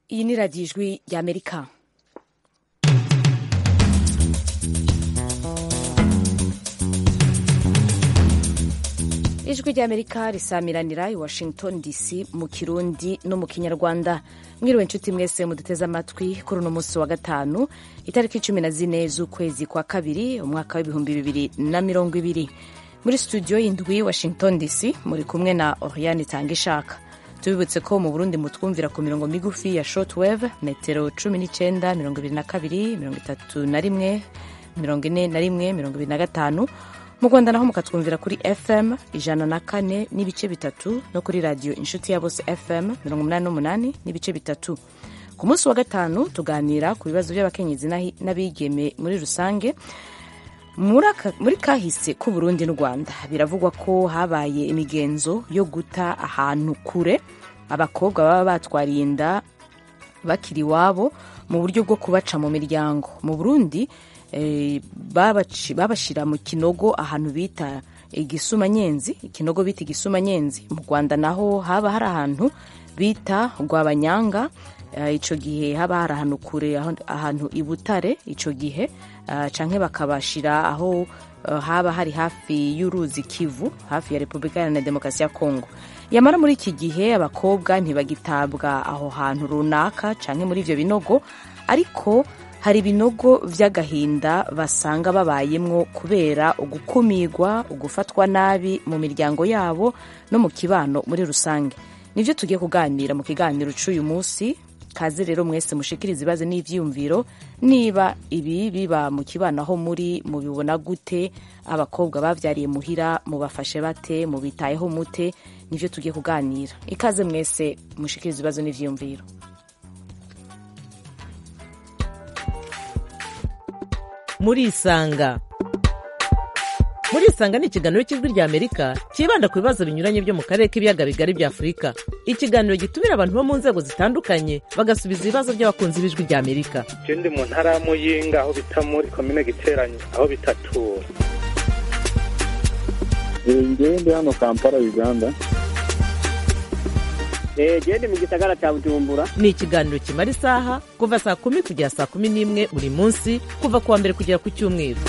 iyi ni radiyo ijwi ry'amerika ijwi ry'amerika risamiranira i washington dc mu kirundi no mu kinyarwanda mwiriwe inshuti mwese muduteze amatwi kuri uno munsi wa gatanu itariki cumi na zine z'ukwezi kwa kabiri umwaka w'ibihumbi bibiri na mirongo ibiri muri studio y'indwi washington dc muri kumwe na oriane itanga ishaka tubibutse ko mu burundi mutwumvira ku mirongo migufi ya shortwave metero cumi n'icyenda mirongo ibiri na kabiri mirongo itatu na rimwe mirongo ine na rimwe mirongo ibiri na gatanu mu rwanda naho mukatwumvira kuri fm ijana na kane n'ibice bitatu no kuri radiyo inshuti ya bose fm mirongo umunani n'umunani n'ibice bitatu ku munsi wa gatanu tuganira ku bibazo by'abakenyezi n'abigeme muri rusange muri kahise k'u Burundi n'u Rwanda biravugwa ko habaye imigenzo yo guta ahantu kure abakobwa baba batwariye inda bakiri iwabo mu buryo bwo kubaca mu miryango mu Burundi babashyira mu kinogo ahantu bita igisumanyenzi ikinogo bita igisumanyenzi mu Rwanda naho haba hari ahantu bita rwabanyanga icyo gihe haba hari ahantu kure ahantu i butare icyo gihe canke bakabashira aho haba hari hafi y'uruzi kivu hafi ya repubulika iharanira demokarasi ya kongo yamara muri iki gihe abakobwa ntibagitabwa aho hantu runaka canke muri ivyo binogo ariko hari ibinogo vy'agahinda basanga babayemwo kubera ugukumirwa ugufatwa nabi mu miryango yabo no mu kibano muri rusange nivyo tugiye kuganira mu kiganiro c'uyu munsi kaze rero mwese mushikiriza ibibazo n'ivyiyumviro niba ibi biba mu kibano aho muri mubibona gute abakobwa bavyariye muhira mubafashe bate mubitayeho mute nivyo tugiye kuganira ikaze mwese mushikiriza ibibazo n'ivyiyumviro murisanga murisanga ni ikiganiro cy'ijwi rya amerika cyibanda ku bibazo binyuranye byo mu karere k'ibiyaga bigari bya afurika ikiganiro gitumira abantu bo mu nzego zitandukanye bagasubiza ibibazo by'abakunzi b'ijwi rya amerika je ndi mu ntara ya muyinga aho bita muri komine giteranye aho bitatura ngewe ndi hano kampala uganda gende mu gisagara cya bujumbura ni ikiganiro kimara isaha kuva saa kumi kugera saa kumi n'imwe buri munsi kuva ku wa mbere kugera ku cyumweru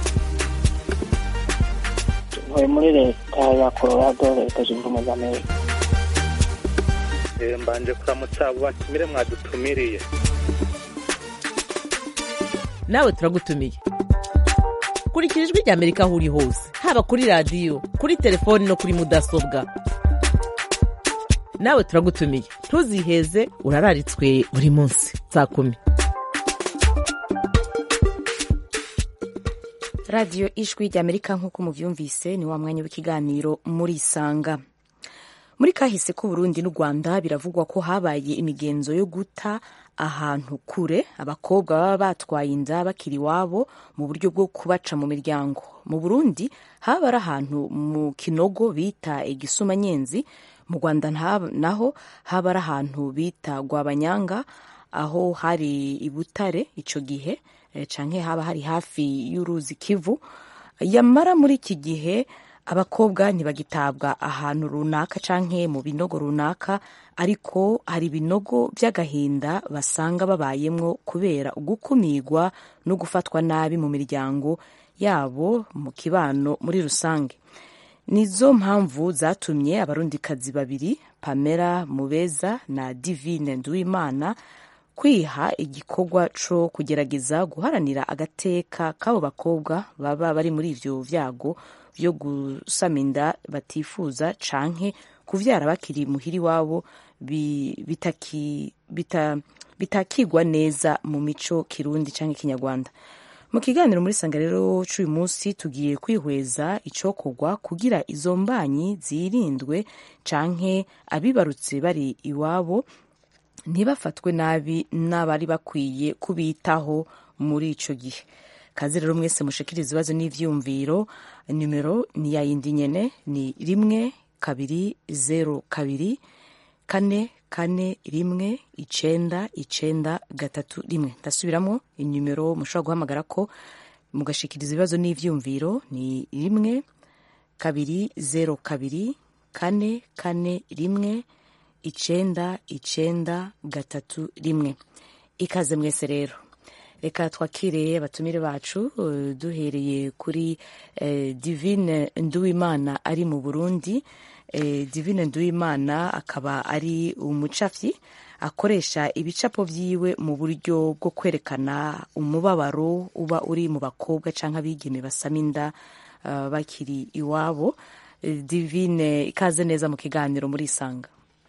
ntuye muri leta ya colorado leta zunze ubumwe za amerika mbanje kuramutsa abo batumire mwadutumiriye nawe turagutumiye kurikira ijwi rya amerika aho uri hose haba kuri radiyo kuri telefoni no kuri mudasobwa nawe turagutumiye ntuziheze urararitswe buri munsi saa kumi radiyo ijwi ry'amerika nk'uko mubyumvise ni wa mwanya w'ikiganiro muri isanga muri kahise k'u Burundi n'u Rwanda biravugwa ko habaye imigenzo yo guta ahantu kure abakobwa baba batwaye inda bakiri iwabo mu buryo bwo kubaca mu miryango mu Burundi haba ari ahantu mu kinogo bita igisumanyenzi mu Rwanda naho haba ari ahantu bita Rwabanyanga aho hari i Butare ico gihe canke haba hari hafi y'uruzi Kivu yamara muri iki gihe abakobwa ntibagitabwa ahantu runaka canke mu binogo runaka ariko hari ibinogo vy'agahinda basanga babayemwo kubera ugukumirwa no gufatwa nabi mu miryango yabo mu kibano muri rusange nizo mpamvu zatumye abarundikazi babiri pamela mubeza na divine nduwimana kwiha igikorwa co kugerageza guharanira agateka k'abo bakobwa baba bari muri ivyo vyago vyo gusama inda batifuza canke kuvyara bakiri muhiri wabo bitakigwa bita, bita neza mu mico kirundi canke kinyarwanda mu kiganiro muri sanga rero c'uyu munsi tugiye kwihweza icokorwa kugira izo mbanyi zirindwe canke abibarutse bari iwabo ntibafatwe nabi n'abari bakwiye kubitaho muri ico gihe kazi rero mwese mushikiriza ibibazo n'ivyumviro nimero ni ya yindi nyene ni rimwe kabiri zero kabiri kane kane rimwe icenda icenda gatatu rimwe ndasubiramo inimero mushobora guhamagara ko mugashikiriza ibibazo n'ivyumviro ni rimwe kabiri zero kabiri kane kane rimwe icenda icenda gatatu rimwe ikaze mwese rero reka twakire abatumire bacu eh, duhereye kuri eh, divine nduwimana ari mu burundi eh, divine nduwimana akaba ari umucafyi akoresha ibicapo vyiwe mu buryo bwo kwerekana umubabaro uba uri mu bakobwa canke abigeme basama inda uh, bakiri iwabo Eh, divine ikaze neza mu kiganiro muri isanga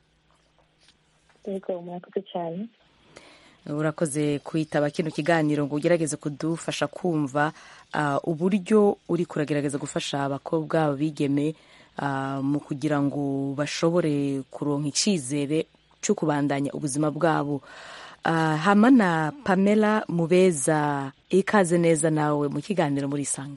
yego murakoze cyane urakoze kwitaba kino kiganiro ngo ugerageze kudufasha kumva uh, uburyo uri kuragerageza gufasha abakobwa abigeme uh, mu kugira ngo bashobore kuronka icizere cyo kubandanya ubuzima bwabo uh, hama na pamela mubeza ikaze neza nawe mu kiganiro muri isanga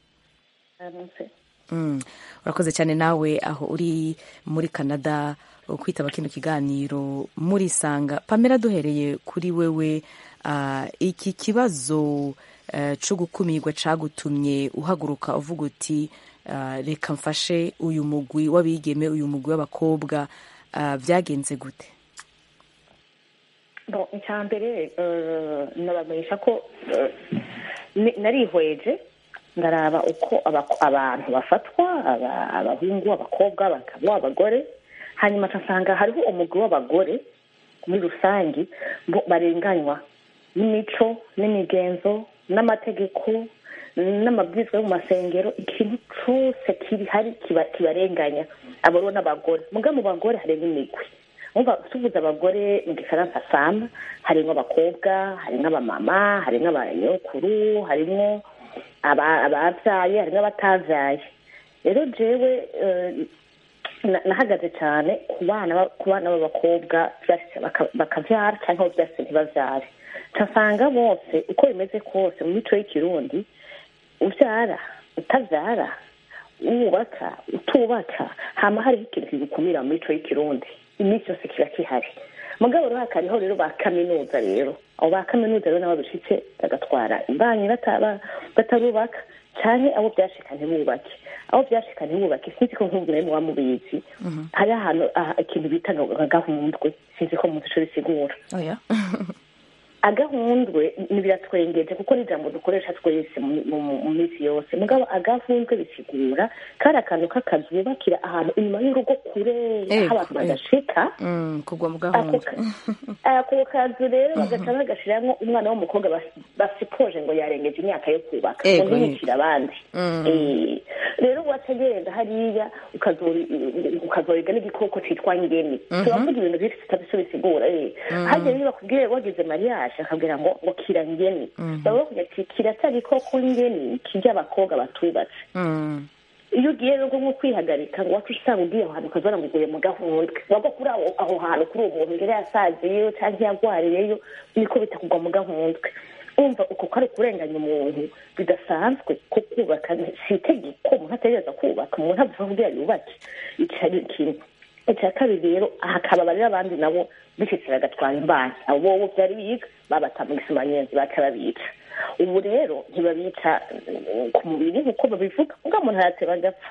Mm. urakoze cyane nawe aho uri muri canada kwitaba kino kiganiro muri sanga pamela duhereye kuri wewe uh, iki kibazo uh, cyo gukumirwa cagutumye uhaguruka uvuga uti uh, reka mfashe uyu mugwi w'abigeme uyu mugwi w'abakobwa uh, byagenze gute bon icya mbere eh, nabamenyesha ko eh, ni- narihweje ndaraba uko abako- abantu bafatwa aba- abahungu abakobwa abagabo abagore hanyuma nsanga hariho umugwi w'abagore muri rusange bo barenganywa n'imico n'imigenzo n'amategeko n'amabwiriza yo mu masengero ikintu cyose kiri hari kiba- kibarenganya abariho n'abagore muga mu bagore harimo imigwi umva tuvuze abagore mu gifaransa sama harimo abakobwa harimo abamama harimo abanyokuru harimo aba- ababyaye harimo abatavyaye rero jewe eh, na- nahagaze cyane ku bana ba- ku bana b'abakobwa vyashitse baka- bakavyara cyangwa aho vyashitse ntibavyare nsanga bose uko bimeze kose mu mico y'ikirundi uvyara utavyara wubaka utubaka hama hariho ikintu kigukumira mu mico y'ikirundi iminsi yose kiba kihari mugabo rero hakariho rero ba kaminuza rero abo ba kaminuza rero nabo bishitse bagatwara imbanyi bataba batarubaka canke abo vyashika ntibubake abo vyashika ntibubake sinzi ko nk'ubu nawe muba mubizi hari ahantu ah, ikintu bita nka gahundwe sinzi ko muzi ico bisigura oya agahundwe ni biratwengeje kuko ni ijambo dukoresha twese mu- mu mu minsi yose mugabo agahundwe bisigura kari akantu k'akazu bubakira ahantu inyuma y'urugo kure Ego, aho abantu ego. badashika mm, kugwa mu ako gahunda ka- ako kazu rero bagaca bagashiramwo umwana w'umukobwa bas- basipoje ngo yarengeje imyaka yo kubaka Ego, ngo ntiyicire abandi Mm. Eh, rero wategereza hariya ukazori- ukazoriga n'igikoko citwa ngeni turavuga ibintu byinshi tutavise bisigura eh. harya rero bakubwiye wagize mariage akabwira ngo ngo kira ngeni baba bakubwira ati kira cya gikoko ngeni kirya abakobwa batubatse Mm, iyo ugiye rero nko kwihagarika ngo wacu usanga ugiye aho hantu ukazora ngo uguye mu gahundwe wagwa kuri aho aho hantu kuri uwo muntu ngere yasaziyeyo cyangwa yagwariyeyo niko bita kugwa mu gahundwe umva uko kari kurenganya umuntu bidasanzwe ko kubaka si itegeko umuntu ategereza kubaka umuntu avuga kugira yubake icyo ari ikintu icya kabiri rero hakaba rero abandi nabo bishitse bagatwara imbanyi abo bobo byari biga babata mu gisimanyenzi baca babica ubu rero ntibabica mm, ku mubiri nk'uko babivuga ubwo umuntu arateba agapfa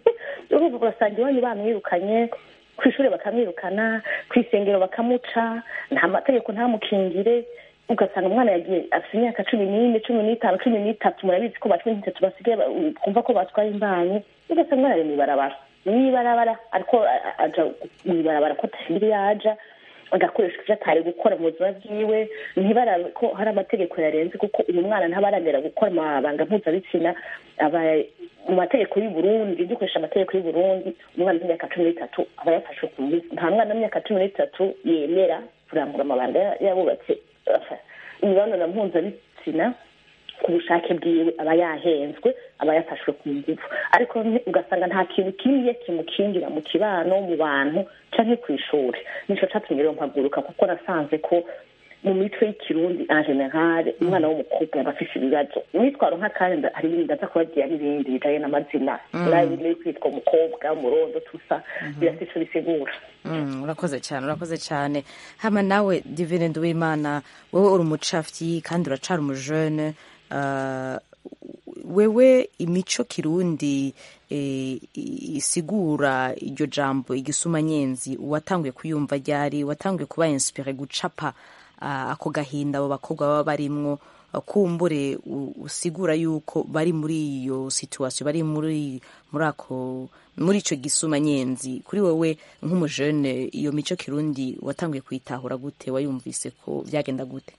urumva ugasanga iwanyu bamwirukanye ku ishuri bakamwirukana ku isengero bakamuca nta mategeko ntamukingire ugasanga umwana yagiye afite imyaka cumi n'ine cumi n'itanu cumi n'itatu murabizi ko ba cumi n'itatu basigaye ba- kumva ko batwaye imbanyi ugasanga umwana ari mw'ibarabara mw'ibarabara ariko a- a- aja mw'ibarabara ko atashira iyo aja agakoresha ivyo atari gukora mu buzima bwiwe ntibarabe ko hari amategeko yarenze kuko uyu mwana ntabaragera gukora amabanga mpuzabitsina aba mu mategeko y'u Burundi dukoresha amategeko y'u Burundi umwana w'imyaka cumi n'itatu aba yafashwe ku ngufu nta mwana w'imyaka cumi n'itatu yemera kurangura amabanga ya- yabubatse afa- imibonano mpuzabitsina ku bushake bwiwe aba yahenzwe aba yafashwe ku ngufu ariko ni- ugasanga nta kintu kimwe kimukingira mu kibano mu bantu canke ku ishuri nico catumye rero mpaguruka kuko nasanze ko mu mico y'ikirundi en general umwana w'umukobwa yaba afise ibibazo umwitwaro nk'akandi nda- hari ibindi ndaza kubagira n'ibindi bijanye n'amazina nabi biri kwitwa umukobwa umurondo tusa birafise ico bisigura Mm, urakoze cyane urakoze cyane hama nawe divine nduwimana wowe uri umucafyi kandi uracari umujene uh, wewe imico kirundi eh, i- isigura iryo jambo igisumanyenzi watanguye kuyumva ryari watanguye kuba inspire gucapa ah, ako gahinda abo bakobwa baba barimwo ah, kumbure u- usigura yuko bari muri iyo situation bari muri muri ako muri ico gisumanyenzi kuri wowe nk'umujene iyo mico kirundi watanguye kuyitahura gute wayumvise ko byagenda gute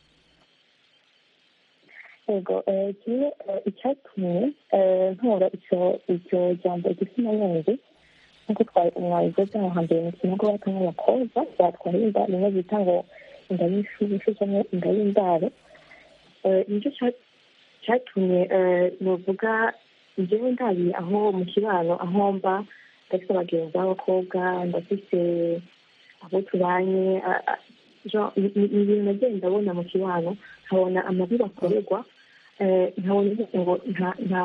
yego eh, kimwe eh, icyatumye eh, ntora icyo iryo jambo igisumanyenzi nk'uko twa- mwabivuze aho hambere mu kinogo bata nk'abakobwa batwara inda rimwe bita ngo inda y'ishushu cyangwa inda y'indaro Eh, nicyo cya- cyatumye eh, novuga njyewe ndabiye aho mu kibano aho mba ndafite abagenzi b'abakobwa ndafite abo tubanye a- a- genre, ni ni- ni ibintu nagiye ndabona mu kibano nkabona amabi bakorerwa eh, nkabona uvuga ngo nta nta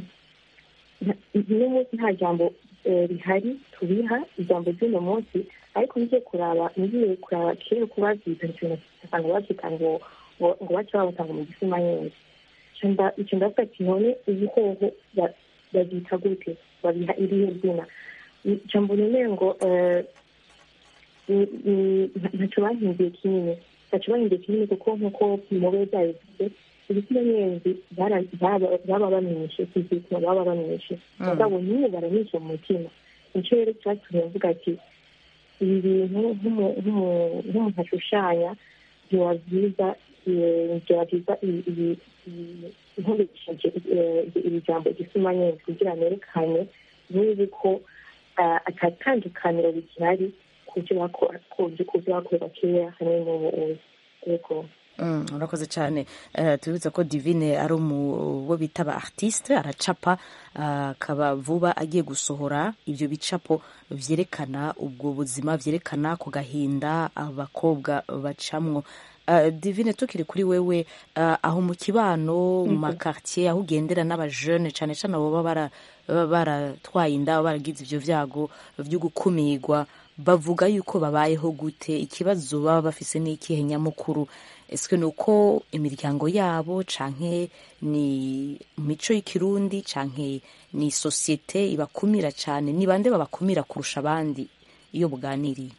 nta- uno munsi nta jambo eh, rihari tubiha ijambo ry'uno munsi ariko ngiye kuraba ngiye kuraba kera uko babyita ikintu usanga babyita ngo ngo ngo bace babutanga mu gisima nyine icyo ndavuga ati none ibihoho ba- babyita gute babiha irihe zina ijambo nemeye ngo eh, ni- ni- nta- ntacyo bahinduye kinini ntacyo bahinduye kinini kuko nk'uko mube byabivuze ibitsina nyenzi bara- baba baba bamenyeshe kizituma baba bamenyeshe mugabo niyo baranyuze mu mutima nicyo rero cyatumye mvuga ati ibi bintu nk'umu- nk'umu- nk'umuntu ashushanya byaba byiza eh, byaba byiza ibi- ibi- ibi- nkoresheje eh, iri jambo igisuma nyenzi kugira nerekane n'ubu ko ah, atatandukaniro bigihari ku byo bakora ku byo ku byo bakorera kera hamwe n'ubu ubu yego Mm, urakoze cyane Eh, tubibutse ko divine ari umu bo bita ba artiste aracapa ah, akaba vuba agiye gusohora ibyo bicapo vyerekana ubwo buzima vyerekana ku gahinda abakobwa bacamwo Ah, divine tukiri kuri wewe ah, aho mu kibano mu makartier aho ugendera n'abajene cyane cyane abo baba bara- baba baratwaye inda baba baragize ivyo vyago vyo gukumirwa bavuga yuko babayeho gute ikibazo baba bafise n'ikihe nyamukuru ese ni uko imiryango yabo canke ni mico y'ikirundi canke ni sosiyete ibakumira cane ni bande babakumira kurusha abandi iyo buganiriye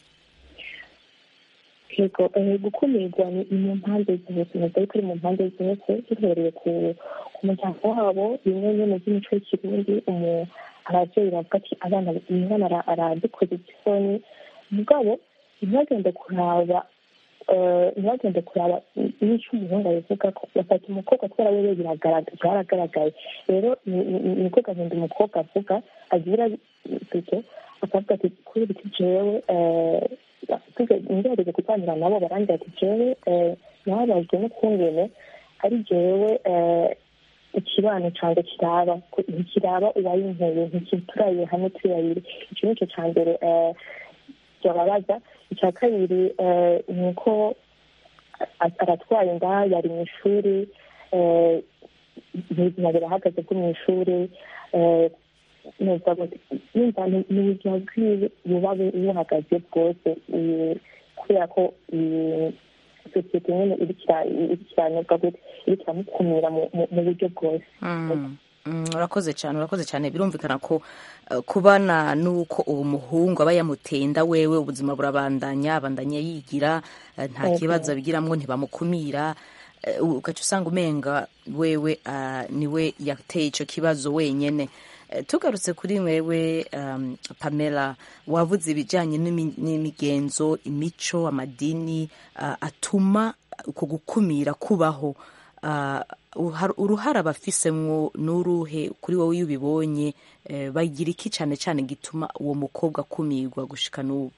yego eh, gukumirwa ni ni mu mpande zose ntabwo ariko ari mu mpande zose duhereye ku ku muryango wabo bimwe nyine by'imico y'ikirundi umu- ababyeyi bavuga ati abana umwana ara- aradukoze isoni mugabo ntibagende kuraba eh, ntibagende kuraba n'icyo umuhungu abivuga ko bafata umukobwa kubera wewe biragaragara byaragaragaye rero ni- ni- niko gahinda umukobwa avuga agira bito akavuga ati kuri biti jewe eh, ngerageze kuganira nabo barangira ati jewe eh, nababajwe n'ukungene ari jewe eh, ikibano canje kiraba ku- ntikiraba uwayinteye ntikituraye hamwe turi babiri ico nico ca mbere eh, byababaza icya kabiri eh, ni uko a- aratwaye inda yari mu ishuri eh, ubuzima birahagaze bwo mu ishuri eh, numva ngo- numva ni ni ubuzima bwiwe buba bu- buhagaze bwose eh, kubera ko eh, sosiyete nyine iriko ira- iriko iranebwa gute iriko iramukumira mu mu- mu buryo bwose Mm, mm, urakoze cyane urakoze cyane birumvikana ko eh, kubana n'uko uwo muhungu aba yamuteye inda wewe ubuzima burabandanya abandanya yigira eh, nta Yego. kibazo abigiramwo ntibamukumira eh, ugaca usanga umenga wewe ah, niwe yateye ico kibazo wenyene Eh, tugarutse kuri wewe um, pamela wavuze ibijyanye n'imi- n'imigenzo imico amadini ah, atuma uko gukumira kubaho Ah, uhar- uruhara bafisemwo n'uruhe kuri wowe iyo ubibonye eh, bagira iki cyane cyane gituma uwo mukobwa akumirwa gushika n'ubu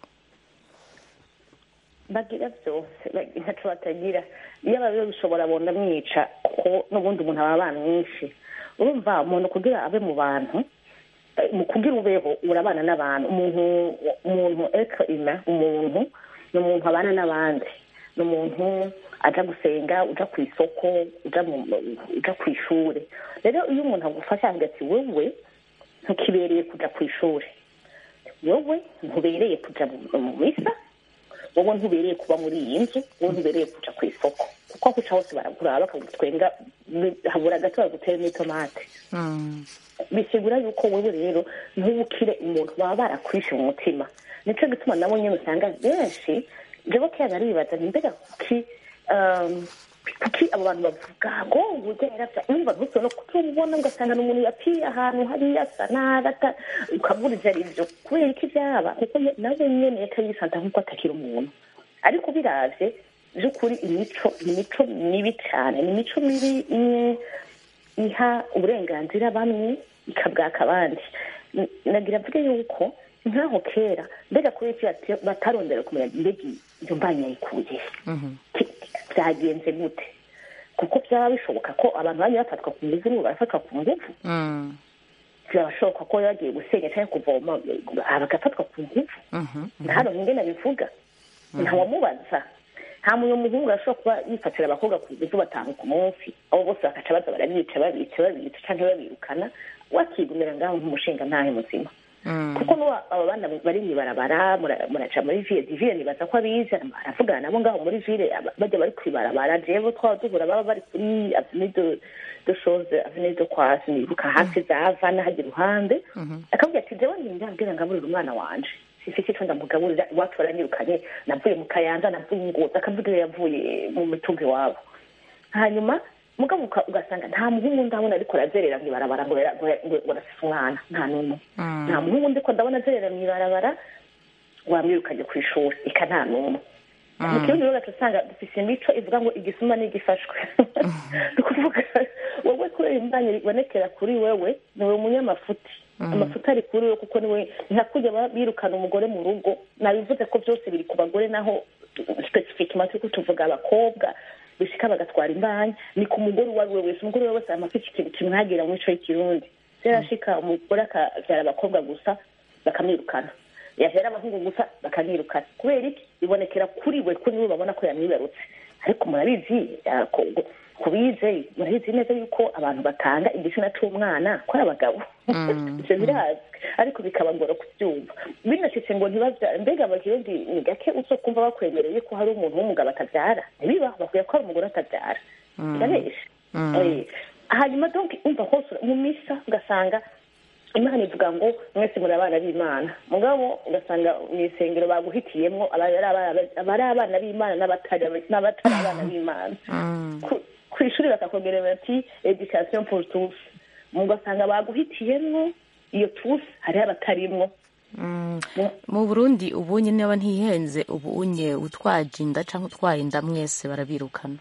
bagira byose ba- ntacyo batagira iyo ababiwe bishobora bonda mwica kuko n'ubundi umuntu aba bamwishe urumva umuntu kugira abe mu bantu eh, mu kugira ubeho urabana n'abantu umuntu umuntu etre humain umuntu ni umuntu abana n'abandi ni umuntu aja gusenga uja ku isoko uja mu- uja ku ishuri rero iyo umuntu agufasha avuga ati wewe ntukibereye kuja ku ishuri wowe ntubereye kuja mu- mu misa wowe ntubereye kuba muri iyi nzu wowe ntubereye kuja ku isoko kuko aho uca hose baraguraba bakagutwenga bi- habura gato bagutera n'itomate Mm. bisigura yuko wewe rero ntubukire umuntu baba barakwishe mu mutima nicyo gituma nabo nyine usanga benshi jewe kera naribaza ni mbega kuki um, kuki abo bantu bavuga ngo uburyo yaravya umva ntutse no kutubona ugasanga n'umuntu yapfiye ahantu hariya asa nabi ata- ukaburiza ivyo kubera iki vyaba kuko ye- nawe nyene yakayisanta nk'uko atakiri umuntu ariko biravye vy'ukuri imico ni imico mibi cane ni imico mibi imwe iha uburenganzira bamwe ikabwaka abandi N- nagira mvuge yuko nk'aho kera mbega kuri iki bati- batarondera kumenya mbega iyo mbanya yayikuye Mhm. Ki- byagenze gute kuko byaba bishoboka ko abantu bajya bafatwa ku ngufu n'ubu barafatwa ku ngufu Mm. birashoboka ko yagiye gusenya cyangwa kuvoma ah, bagafatwa ku ngufu Mhm. hano ninge nabivuga ntawamubaza nta muntu muhungu ashobora kuba yifatira abakobwa ku ngufu batanu ku munsi abo bose bakaca baza barabica babica babica cyangwa babirukana wakigumira ngaho nk'umushinga ntahe muzima Mm. kuko n'ubu aba bana bari mw'ibarabara mura- muraca muri ville diville nibaza ko abizi aravugana nabo ngaho muri ville aba- bajya bari kw'ibarabara jewe twaba duhura baba bari kuri avenue de de chose avenue de kwasi nibuka hafi za vana hajya iruhande akavuga ati jewe ndambwira ngaburira umwana wanje sifite icyo ndamugaburira iwacu baranyirukanye navuye mu kayanza navuye ingozi akavuga iyo yavuye mu mitungo iwabo hanyuma mugabo uka- ugasanga nta muhungu ndabona ariko arazerera mw'ibarabara ngo yara- ngo yara- ngo arasize umwana nta n'umwe Mm. nta muhungu ndiko ndabona azerera mw'ibarabara wamwirukanye ku ishuri ika nta n'umwe mu kirundi rero ugaca usanga dufise imico ivuga ngo igisuma n'igifashwe ni ukuvuga wowe kubera imbanyi ibonekera kuri wewe niwe umunyamafuti amafuti ari kuri wewe kuko niwe ntakujya ba- birukana umugore mu rugo nabivuze ko byose biri ku bagore naho specifiquement turiko tuvuga abakobwa bishika bagatwara imbanyi ni ku mugore uwo ari we wese umugore we wese amafite ikintu kimwagira mu mico y'ikirundi vyarashika umugore akavyara abakobwa gusa bakamwirukana yahera abahungu gusa bakamwirukana kubera iki bibonekera kuri we kuri we babona ko yamwibarutse ariko murabizi ah, ko- ko- kubize murabizi neza yuko abantu batanga igitsina c'umwana ko ari abagabo ivyo birazwi ariko bikabagora kubyumva binashitse ngo ntibavyara mbega abakirundi ni gake uzokumva bakwemereye ko hari umuntu w'umugabo atavyara ntibibaho bakwiye ko hari umugore atavyara birabesha Eh, hanyuma donc umva hose mu misa ugasanga imana ivuga ngo mwese muri abana b'imana mugabo ugasanga mu isengero baguhitiyemwo abari abana- abari abana b'imana n'abatari n'abatari abana b'imana ku- ku ishuri bakakongera bati education pour tous ugasanga baguhitiyemwo iyo tous hariho abatarimwo Mm. mu burundi ubunye niba ntihenze ubunye utwaje inda cyangwa utwaye inda mwese barabirukana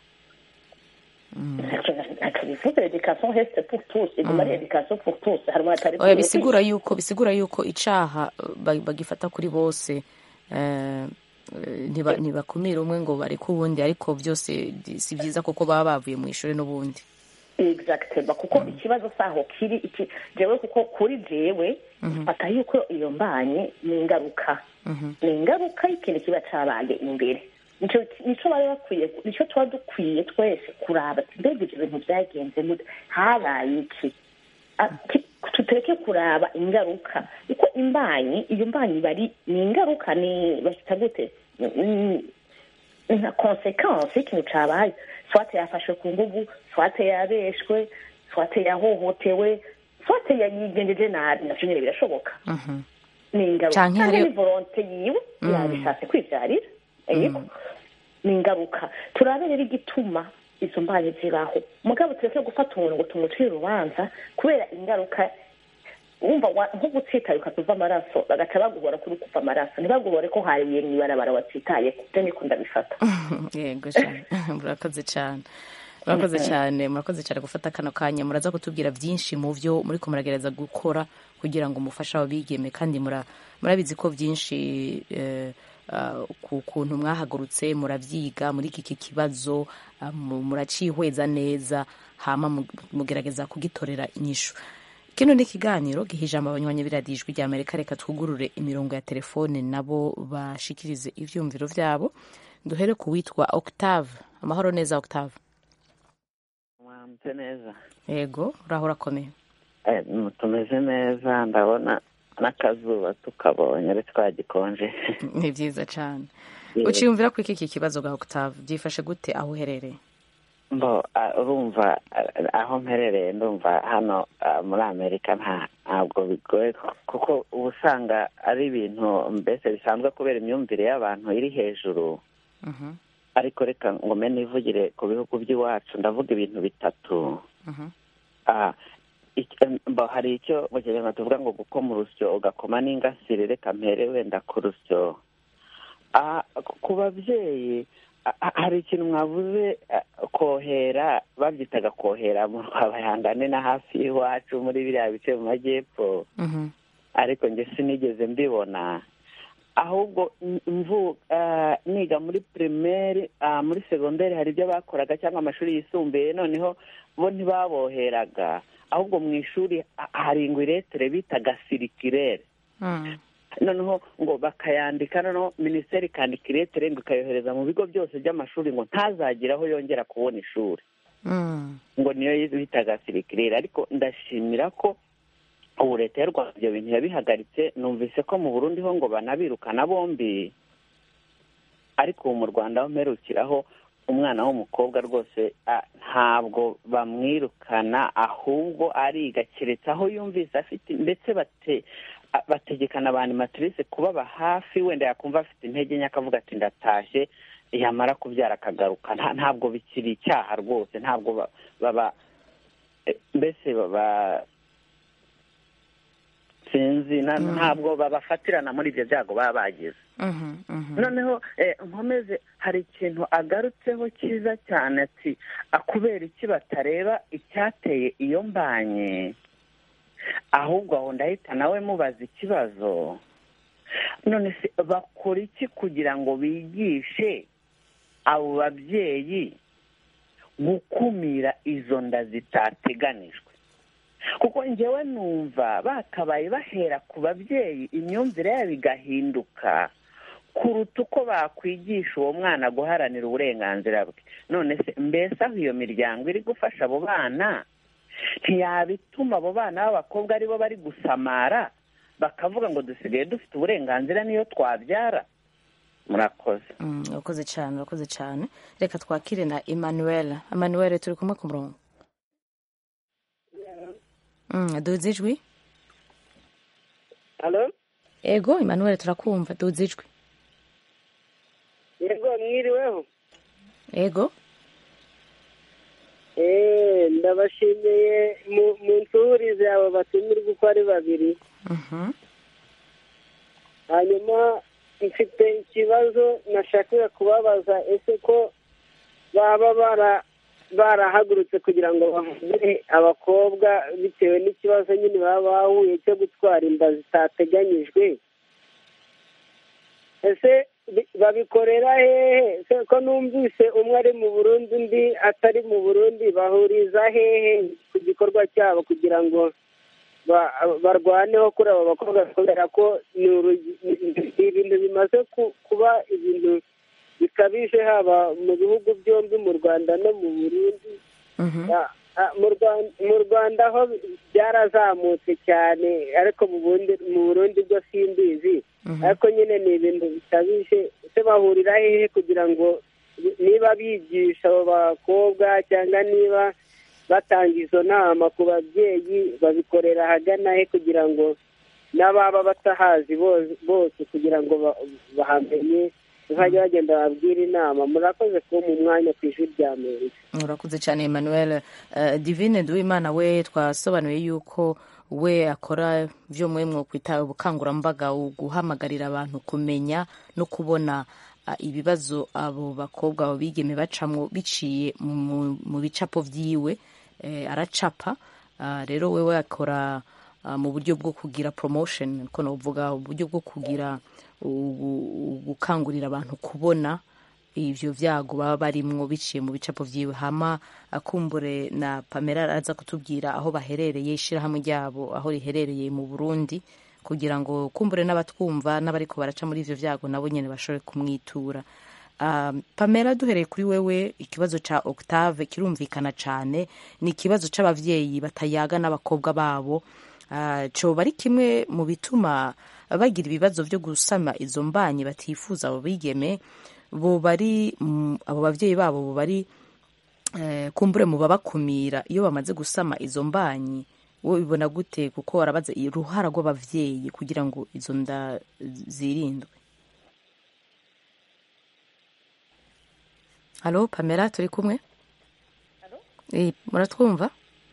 ntacyo bivuze education reste pour tous iguma ari education pour tous hari abatari oya bisigura yuko bisigura yuko icaha ba- bagifata kuri bose eh, eh, ntiba- ntibakumira umwe ngo bareke uwundi ariko byose di- si byiza kuko baba bavuye mu ishuri n'ubundi exactement kuko ikibazo saho kiri iki jewe kuko kuri jewe fata yuko iyo mbanye ni ingaruka ni ingaruka y'ikintu kiba cabaye imbere nico nico bari bakwiye nico tuba dukwiye twese kuraba ati mbega ivyo bintu vyagenze gute habaye iki Ah, ki- tutereke kuraba ingaruka kuko imbanyi iyo mbanyi bari ni ingaruka ni bashita gute Ni- ni nka konsekansi y'ikintu cabaye swate yafashwe ku nguvu swate yabeshwe swate yahohotewe swate yayigenjeje nabi navyo nyene birashoboka ni ingaruka Canke canke hari- ni volonte yiwe yabishatse kwivyarira yego ni ingaruka turabe rero igituma izo mbanyi zibaho mugabo tureke gufata umuntu ngo tumucire urubanza kubera ingaruka wumva wa- nko gutsitaye ukatuva amaraso bagaca baguhora kuri kuva amaraso ntibaguhore ko hariye mw'ibarabara watsitaye ibyo niko ndabifata yego cyane murakoze cyane murakoze cyane murakoze cyane gufata kano kanya muraza kutubwira byinshi mu byo muri ko muragerageza gukora kugira ngo umufashe ababigeme kandi mura- murabizi ko byinshi eh, ah, ku kuntu mwahagurutse muravyiga muri iki kibazo ah, mu- muracihweza neza hama mu- mugerageza kugitorera inyishu kino ni ikiganiro giha ijambo abanywanyi b'iradiyo ijwi rya amerika reka twugurure imirongo ya telefone nabo bashikirize ivyumviro vyabo duhere ku witwa octave amahoro neza octave mwamutse neza yego uraho urakomeye Eh, tumeze neza ndabona n'akazuba tukabonye ari twagikonje ni vyiza cane uciyumvira ko iki kibazo bwa octave byifashe gute aho uherereye mbo ah, urumva ah, aho mperereye ndumva hano ah, muri amerika nta ntabwo bigoye kuko uba usanga ari ibintu mbese bisanzwe kubera imyumvire y'abantu iri hejuru Mhm, ariko reka ngo mbe nivugire ku bihugu by'iwacu ndavuga ibintu bitatu mhm, Ah, iki- mbo hari icyo mu kinyarwanda tuvuga ngo gukoma urusyo ugakoma n'ingasire reka mpere wenda ku rusyo Ah, ku babyeyi ah, ah, hari ikintu mwavuze ah, kohera babyitaga kohera mu rwabayangane na hafi y'iwacu muri biriya bice mu majyepfo mhm, ariko njye sinigeze mbibona ahubwo m- mvu ah, niga muri primaire ah, muri segonderi hari ibyo bakoraga cyangwa amashuri yisumbuye noneho bo ntibaboheraga ahubwo mu ishuri ah, hari ingwiretere bitaga sirikirere mm, noneho ngo bakayandika noneho minisiteri ikandika iretere ngo ikayohereza mu bigo byose by'amashuri ngo ntazagire aho yongera kubona ishuri mm, ngo niyo bitaga sirikirere ariko ndashimira ko ubu leta y'u rwanda ibyo bintu yabihagaritse numvise ko mu burundi ho ngo banabirukana bombi ariko ubu mu rwanda aho mperukiraho umwana w'umukobwa rwose ah, ntabwo bamwirukana ahubwo ariga keretse aho yumvise afite ndetse bate ah, bategekana abantu matrice kubaba hafi wenda yakumva afite intege nke akavuga ati ndatashye yamara kubyara akagaruka Nta- ntabwo bikiri icyaha rwose ntabwo ba- baba eh, mbese baba sinzi na- ntabwo babafatirana muri ibyo byago baba bagize mhm, mhm. noneho eh, nkomeze hari ikintu agarutseho cyiza cyane ati "Ah, kubera iki batareba icyateye iyo mbanye ahubwo aho ndahita nawe mubaza ikibazo none se bakora iki kugira ngo bigishe abo babyeyi gukumira izo nda zitateganijwe kuko njyewe numva bakabaye bahera ku babyeyi imyumvire yabo igahinduka kuruta uko bakwigisha uwo mwana guharanira uburenganzira bwe none se mbese aho iyo miryango iri gufasha abo bana ntiyabituma abo bana b'abakobwa aribo bari gusamara bakavuga ngo dusigaye dufite uburenganzira niyo twabyara murakoze Mm, urakoze cyane urakoze cyane reka twakire na emmanuel emmanuel turi kumwe ku murongo Mm, duze ijwi halo ego emmanuel turakumva duze ijwi yego mwiriweho ego eee ndabashimiye mu- mu nsurize abo batumirwa uko ari babiri Mhm, hanyuma mfite ikibazo nashakaga kubabaza ese ko baba bara barahagurutse kugira ngo bavure abakobwa bitewe n'ikibazo nyine baba bahuye cyo gutwara inda zitateganyijwe ese bi- babikorera hehe Se ko numvise umwe ari mu burundi undi atari mu burundi bahuriza hehe ku gikorwa cyabo kugira ngo ba- barwaneho kuri abo bakobwa kubera ko ni urugi- ni- ni ibintu bimaze ku- kuba ibintu bikabije haba mu bihugu byombi mu rwanda no mu burundi mhm, Ah, ah, mu Rwanda mu rwanda ho byarazamutse cyane ariko mu bundi mu burundi bwo simbizi mhm. ariko nyine ni ibintu bikabije ese bahurira hehe kugira ngo niba bigisha abo bakobwa cyangwa niba batanga izo nama ku babyeyi babikorera ahagana he kugira ngo n'ababa batahazi bose bose kugira ngo ba- bahamenye bazajya bagenda babwira inama murakoze kuba mu mwanya ku ijwi rya amerika urakoze cyane emmanuel Eh, divine duwimana we twasobanuye yuko we akora byo mwe mwokwita ubukangurambaga guhamagarira abantu kumenya no kubona ah, ibibazo abo bakobwa abo bigeme bacamwo biciye mu- mu bicapo vyiwe eh, aracapa Ah, rero wewe akora ah, mu buryo bwo kugira promotion ko novuga uburyo bwo kugira ubu- gukangurira abantu kubona ivyo vyago baba barimwo biciye mu bicapo vyiwe hama akumbure na pamela araza kutubwira aho baherereye ishirahamwe ryabo aho riherereye mu burundi kugira ngo kumbure n'abatwumva n'abariko baraca muri ivyo vyago nabo nyene bashobore kumwitura Um, pamela duhereye kuri wewe ikibazo ca octave kirumvikana cane ni ikibazo c'abavyeyi batayaga n'abakobwa babo uh, coba ari kimwe mu bituma bagira ibibazo vyo gusama izo mbanyi batifuza abo bigeme bo bari mm, abo bavyeyi babo bo bari eh, kumbure mu babakumira iyo bamaze gusama izo mbanyi wowe bibona gute kuko warabaza uruhara rw'abavyeyi kugira ngo izo nda zirindwe halo pamela turi kumwe Eh, muratwumva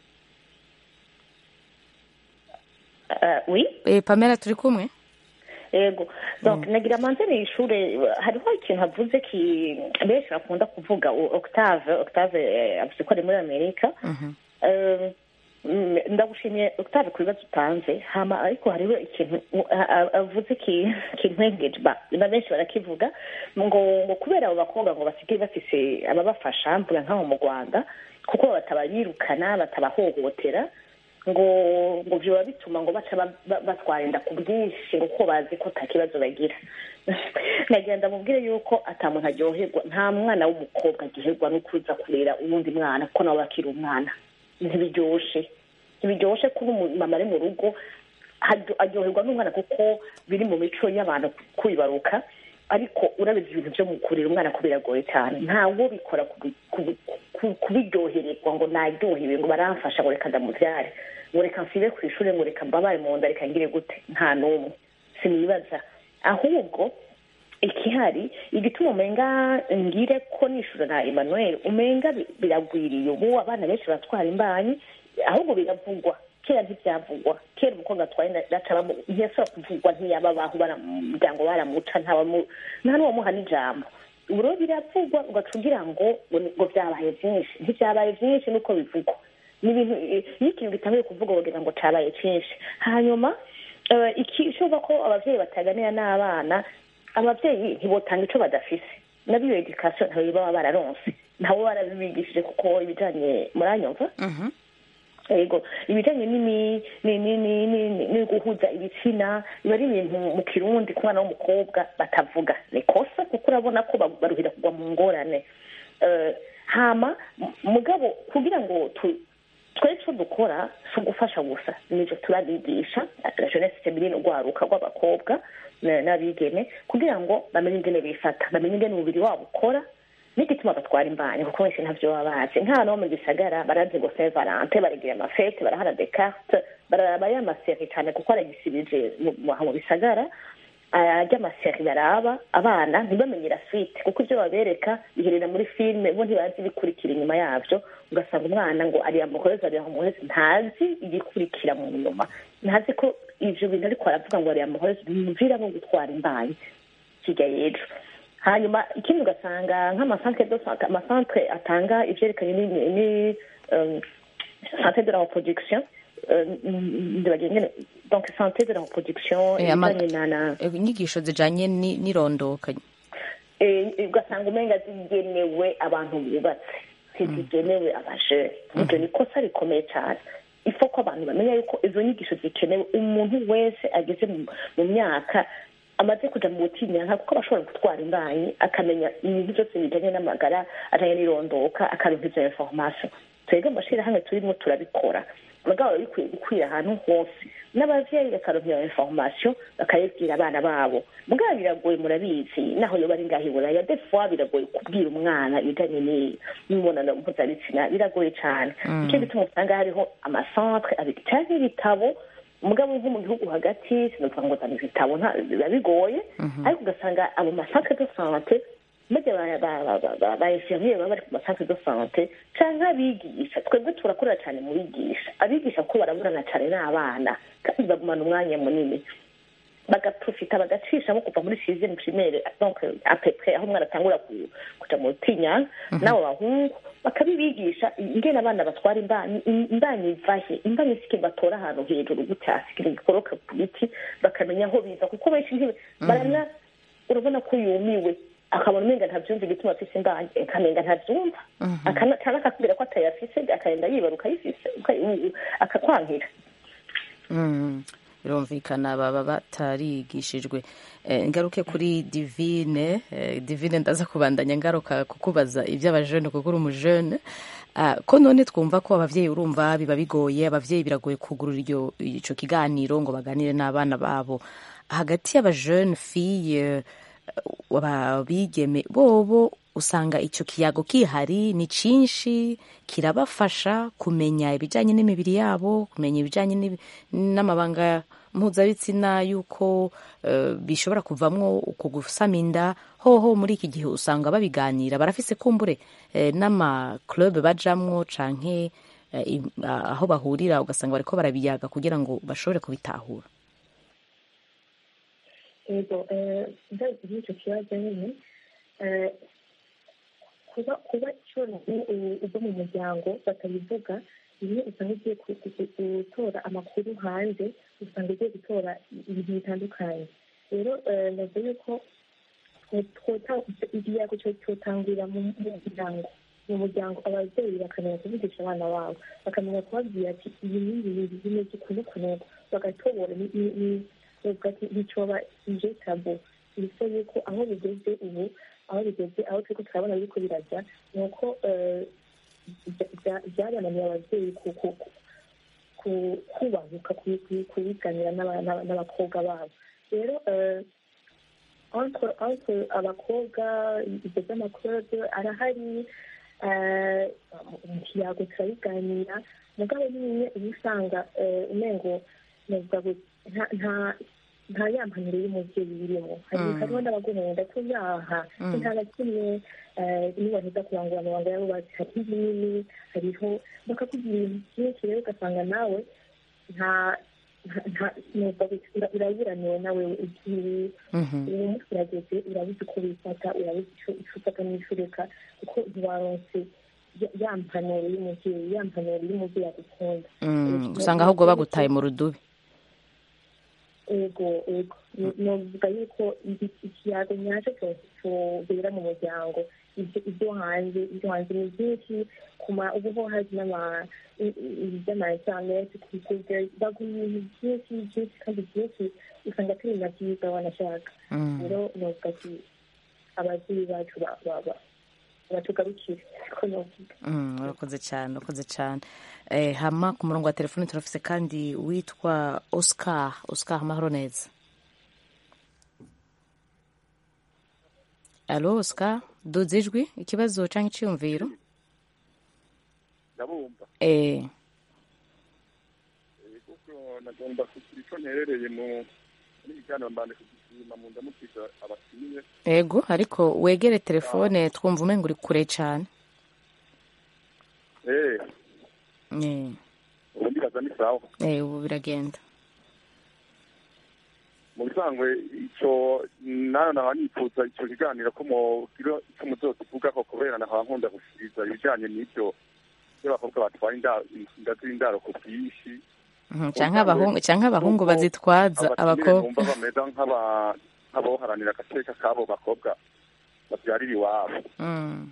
Uh, oui Eh, pamela turi kumwe yego donc nagira manze ni ishure hariho ikintu avuze ki benshi bakunda kuvuga o- octave octave eh, avuze ko ari muri amerika Eh, mm, ndagushimiye octave ku bibazo utanze hama ariko hariho ikintu a- a- avuze ki kintwengeje ba na benshi barakivuga ngo ngo kubera abo bakobwa ngo basigaye bafise ababafasha mvuga nk'aho mu rwanda kuko batabayirukana batabahohotera ngo ngo biba bituma ngo baca ba- ba- batwara inda ku bwinshi ngo kuko bazi ko nta kibazo bagira nagenda mubwire yuko ata muntu aryoherwa nta mwana w'umukobwa aryoherwa no kuza kurera uwundi mwana kuko nawe akiri umwana ntibiryoshe ntibiryoshe kuba umumama ari mu rugo aryo- aryoherwa n'umwana kuko biri mu mico y'abantu kwibaruka ariko urabizi ibintu byo mu kurera umwana ko biragoye cyane ntawo bikora kubi- kubi- ku- kubiryohererwa ngo naryohewe ngo baramfasha ngo reka ndamubyare ngo reka nsibe ku ishuri ngo reka mbabare mu nda reka ngire gute nta n'umwe sinibaza ahubwo ikihari igituma umenga ngire ko nishura na emmanuel umenga bi- biragwiriye ubu abana benshi baratwara imbanyi ahubwo biravugwa kera ntibyavugwa kera umukobwa atwaye inda acabamo ntiyasaba kuvugwa ntiyababaho baramuryango baramuca ntawamu nta n'uwamuha n'ijambo ubu rero biravugwa ugaca ugira ngo ngo ni- ngo byabaye byinshi ntibyabaye byinshi nuko bivugwa ni ibintu iyo ikintu gitangiye kuvuga bagira ngo cabaye cyinshi hanyuma eh, iki ishoboka ko abavyeyi bataganira n'abana abavyeyi ntibotanga ico badafise nabiyo education ntayo baba bararonse ntawe barabibigishije kuko ibijanye muranyumva yego ibijanye n'imi- ni- ni- ni- ni- ni- ni guhuza ibitsina biba ari ibintu mu kirundi ku mwana w'umukobwa batavuga ni kosa kuko urabona ko ba- baruhira kugwa mu ngorane Eh, hama m- mugabo kugira ngo tu- twe icyo dukora si ugufasha gusa nibyo turabigisha la jeunesse feminine urwaruka rw'abakobwa na- n'abigeme kugira ngo bamenye ingene bifata bamenye ingene umubiri wabo ukora n'igituma batwara imbanyi kuko benshi ntabyo baba bazi nk'ahantu ho mu gisagara barazi ngo saint valente baragira amafete barahana descarte bararaba y'amaseri cyane kuko aragisibije mu mu bisagara ajya amaseri baraba abana ntibamenye la suite kuko ibyo babereka biherera muri filime bo ntibazi ibikurikira inyuma yabyo ugasanga umwana ngo ari amuhoreze ari amuhoreze ntazi igikurikira mu nyuma ntazi ko ivyo bintu ariko aravuga ngo ari amuhoreze bimuvira nko gutwara imbanyi kirya y'ejo hanyuma ikindi ugasanga nk'amasantere do sante amasantere atanga ivyerekanye ni ni um, santé de la reproduction euh, ndibagiye ngene donc santé de la reproduction Eh, ama- ibijanye na na Eh, inyigisho zijanye ni- n'irondoka eh, ugasanga umenga zigenewe abantu bubatse ntizigenewe abajene ibyo ni ikosa rikomeye cyane ifo ko abantu bamenya yuko izo nyigisho zikenewe umuntu wese ageze mu- mu myaka amaze kuja mu butinyanka kuko aba ashobora gutwara imbanyi akamenya ibintu byose bijanye n'amagara ajanye n'irondoka akaronka izo information twebwe mu mashirahamwe turimo turabikora mugabo biba bikwiye gukwira ahantu hose n'abavyeyi bakaronka iyo information bakayibwira abana babo mugabo biragoye murabizi naho yoba ari ngaho iburaya des fois biragoye kubwira umwana ibijanye ni- n'imibonano mpuzabitsina biragoye cane Mm. nicyo gituma usanga hariho amacentre abiri canke ibitabo mugabo nko mu gihugu hagati sinovuga ngo zana ibitabo nta- biba bigoye ariko ugasanga abo macentre de sante bajya ba infirmiere baba bari ku masantre de sante canke abigisha twebwe turakorera cyane mu bigisha abigisha kuko baraburana cyane n'abana kandi bagumana umwanya munini bagaprofita bagacishamo kuva muri sixième primaire donc à peu près aho umwana atangura ku- kuja mu tinya n'abo bahungu bakabibigisha ingene abana batwara imbanyi imbanyi ivahe imbanyi sike batora ahantu hejuru gutya sikire gikoroka ku biti bakamenya aho biza kuko benshi ntibe barana urabona ko yumiwe akabona umenga ntavyumva igituma afise imbanyi akamenga ntavyumva Akana- canke akakubwira ko atayafise akagenda yibaruka ayifise uka- u- akakwankira Mm, birumvikana baba batarigishijwe Eh, ngaruke kuri divine eh, divine ndaza kubandanya ngaruka kukubaza iby'abajene kuko uri umujene Ah, ko none twumva ko abavyeyi urumva biba bigoye abavyeyi biragoye kugurura iryo ico kiganiro ngo baganire n'abana babo hagati y'abajene fille abigeme bobo usanga icyo kiyago kihari ni cyinshi kirabafasha kumenya ibijyanye n'imibiri yabo kumenya ibijyanye n'ibi- n'amabanga mpuzabitsina y'uko eh, bishobora kuvamwo uko gusama inda hoho muri iki gihe usanga babiganira barafise kumbure eh, n'amaklub bajamwo canke eh, im- ah, aho bahurira ugasanga bariko barabiyaga kugira ngo bashobore kubitahura yego ndazi n'icyo kibazo nyine eh, kuba kuba cyonyine uva mu muryango batabivuga rimwe usanga ugiye ku- ku- ku- gutora amakuru hanze usanga ugiye gutora ibintu bitandukanye rero eh, navuga yuko igiyago cyotangurira mu mu muryango mu muryango ababyeyi bakamenya kuvugisha abana babo bakamenya kubabwira ati ibi ni ibintu bimeze ukuntu ukuntu bagatobora ni- ni- ni- bavuga ati bicoba ije tabo bisa yuko aho bigeze ubu aho bigeze aho turiko turabona biriko birajya ni uko eh, bya- bya- byabananiye ababyeyi ku- ku- ku- ku- kubahuka ku- ku- kubiganira n'aba- n'aba- n'abakobwa babo rero eh, ariko ariko abakobwa ibyo by'amakorobe arahari eh, mu kiyago turabiganira mugabo nyine uba usanga eh, umengo navuga ngo nta- nta nta ya mpanuro y'umubyeyi birimo hari Mm. hariho n'abaguhenda tuyaha Mm. nta na kimwe eh, niba baheza kurangura amabanga yabo bazi hari ibinini hariho bakakubwira ibintu byinshi rero ugasanga nawe nta nta- nta- numva ura- uraburaniwe nawe igihe Mhm. uwo munsi urageze urabuze uko wifata urabuze icyo icyo ufata n'icyo ureka kuko ntiwaronse ya- ya mpanuro y'umubyeyi ya mpanuro y'umubyeyi agukunda Mm, usanga ahubwo bagutaye mu rudubi ego ego novuga yuko iki- ikiyago nyacyo cyose cyobera mu muryango ibyo ibyo hanze ibyo hanze ni byinshi kuma ubu ho hari n'ama i- i- iby'amainternet ku google baguha ibintu byinshi byinshi kandi byinshi usanga atari na byiza wanashaka Mm. rero novuga ati ababyeyi bacu ba- ba- ba- batugarukire ko novuga Mm, urakoze cyane urakoze cyane eh, hama ku murongo wa telefoni turafise kandi witwa oscar oscar amahoro neza alo oscar duze ijwi ikibazo cyangwa icyiyumviro ndabumva eh, Eh, kuko nagomba kugira icyo nterereye mu muri kiganiro mbanje kugishima mu ndamukiza abakiriye ego ariko wegere telefone twumva umenga uri kure cyane eh eh, ubu ndibaza ni sawa eh, ubu biragenda mu bisanzwe icyo nayo naba nifuza icyo kiganiro ko mugira icyo muzokivuga ko kubera nahaba nkunda gushikiriza ibijyanye n'ibyo by'abakobwa batwara inda inda z'indaro ku bwinshi Mhm, canke abahungu canke abahungu bazitwaza abatumire abakobwa bumva bameze nk'aba- nk'abaharanira agateka k'abo bakobwa babyarira iwabo Mm,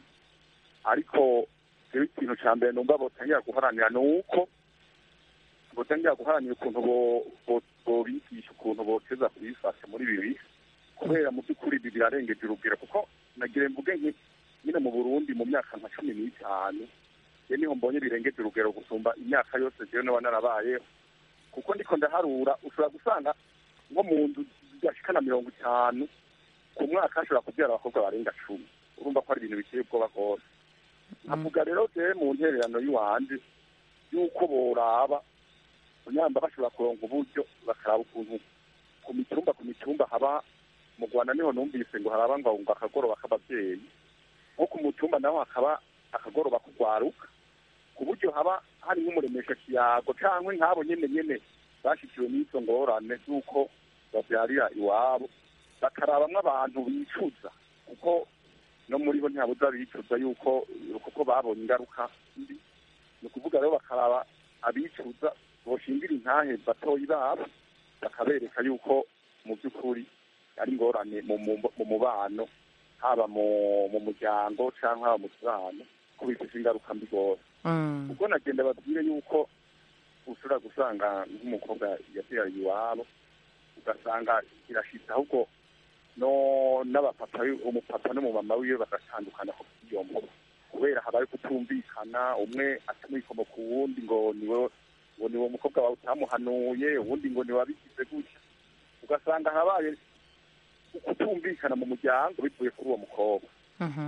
ariko rero ikintu cya mbere numva botangira guharanira ni uko botangira guharanira ukuntu bo- bo- bobigisha ukuntu boteza kubifasha muri ibi bihe kubera mu by'ukuri ibi birarengeje urugero kuko nagire mvuge nki nyine mu burundi mu myaka nka cumi n'itanu ye niho mbonye birengeje urugero gusumba imyaka yose jewe naba narabayeho kuko ndiko ndaharura ushobora gusanga nko mu nzu zidashikana mirongo itanu ku mwaka hashobora kubyara abakobwa barenga cumi urumva ko ari ibintu biteye ubwoba rwose nkavuga rero jewe mu ntererano y'iwanje y'uko boraba nyamba bashobora kuronka uburyo bakaraba ukuntu ku mitumba ku mitumba haba mu rwanda niho numvise ngo haraba ngo ngo akagoroba k'ababyeyi nko ku mutumba naho hakaba akagoroba kugwaruka ku buryo haba hari nk'umuremesha kiyago cyangwa nk'abo nyene nyene bashikiwe n'izo ngorane z'uko babyarira iwabo bakarabamwo abantu bicuza kuko no muri bo ntihabuza bicuza yuko kuko babonye ingaruka mbi ni ukuvuga rero bakaraba abicuza boshingira intahe batoyi babo bakabereka yuko mu by'ukuri ari ingorane mu mu- mu mubano haba mu mu muryango cyangwa haba mu kibano ko bifite ingaruka mbi rwose mm, ubwo nagenda babwire yuko ushobora gusanga nk'umukobwa yabyariye iwabo ugasanga irashitse ahubwo no n'abapapa umupapa n'umumama wiwe bagatandukana ku iyo mvugo kubera habaye kutumvikana umwe atamwikomo ku wundi ngo niwe ngo niwe mukobwa wawe utamuhanuye uwundi ngo niwe wabigize gutya ugasanga habaye kutumvikana mu muryango bivuye kuri uwo mukobwa mhm, ni ukuvuga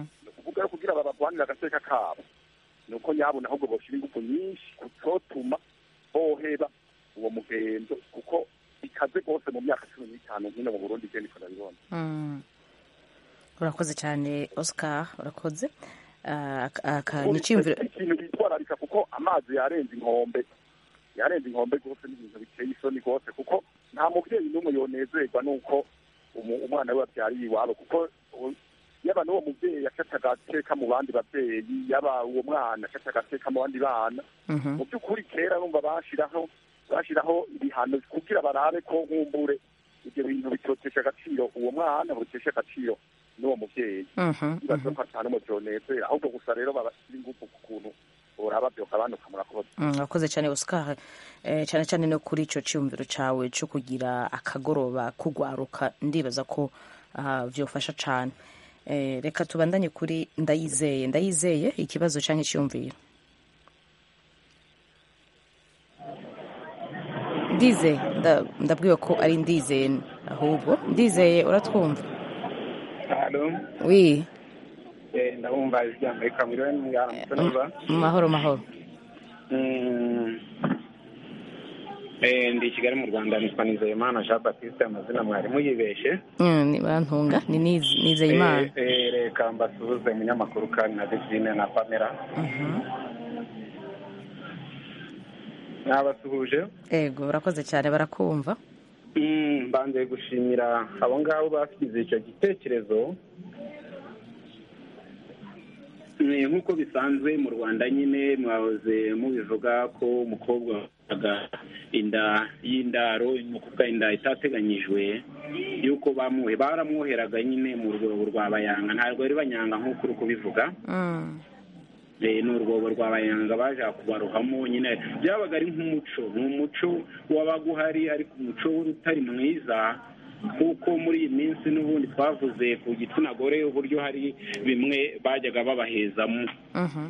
novuga yo kugira babagwanire agateka kabo ni uko nyabona ahubwo boshira ingufu nyinshi kutotuma boheba uwo mugenzo kuko ikaze rwose mu myaka cumi n'itanu nkino mu burundi je niko nabibona Mm. urakoze cyane oscar urakoze Ah, aka- aka ni icyiyumviro ikintu bitwararika kuko amazi yarenze inkombe yarenze inkombe rwose n'ibintu biteye isoni rwose kuko nta mubyeyi n'umwe yonezerwa n'uko umu- umwana we wabyariye iwabo kuko u- yaba n'uwo mubyeyi yafashe agateka mu bandi babyeyi yaba uwo mwana afashe agateka mu bandi bana Mhm. mu by'ukuri kera numva bashiraho bashiraho ibihano kugira barabe ko nkumbure ibyo bintu bitotesha agaciro uwo mwana bitesha agaciro n'uwo mubyeyi Mhm, bibaza ko atanu mu byonezera ahubwo gusa rero babashyira ingufu ku kuntu boraba byokabanuka murakoze Mm, urakoze cyane oscar Eh, cyane cyane no kuri icyo cyiyumviro cyawe cyo kugira akagoroba kugwaruka ndibaza ko ah, byofasha cyane Eh, reka tubandanye kuri ndayizeye ndayizeye ikibazo cyangwa icyiyumviro ndizeye nda- ndabwiwe ko ari ndizeye ahubwo ndizeye uratwumva halo wi eh, ndabumva ijwi rya amerika mwiriwe mwaramutse neza mu mahoro mahoro Mm. Eh, ndi i kigali mu rwanda nitwa nizeyimana jean baptiste amazina mwarimu yibeshe Mm, ni barantunga ni Niz- nizeye imana Eh, eh, reka mbasuhuze munyamakuru kandi na divine na pamela nabasuhuje ego urakoze cyane barakumva Mm, mbanze gushimira abo ngabo bashyize icyo gitekerezo Eh, nk'uko bisanzwe mu rwanda nyine mwahoze mubivuga ko umukobwa waga inda y'indaro ni ukuvuga inda itateganyijwe y'uko bamuhe baramwoheraga nyine mu rwobo rwa bayanga ntabwo bari banyanga nk'uko uri kubivuga Mm, Eh, ni urwobo rwa bayanga baje kubarohamo nyine byabaga ari nk'umuco ni umuco wabaga uhari ariko umuco utari mwiza kuko muri iyi minsi n'ubundi twavuze ku gitsina gore uburyo hari bimwe bajyaga babahezamo mhm.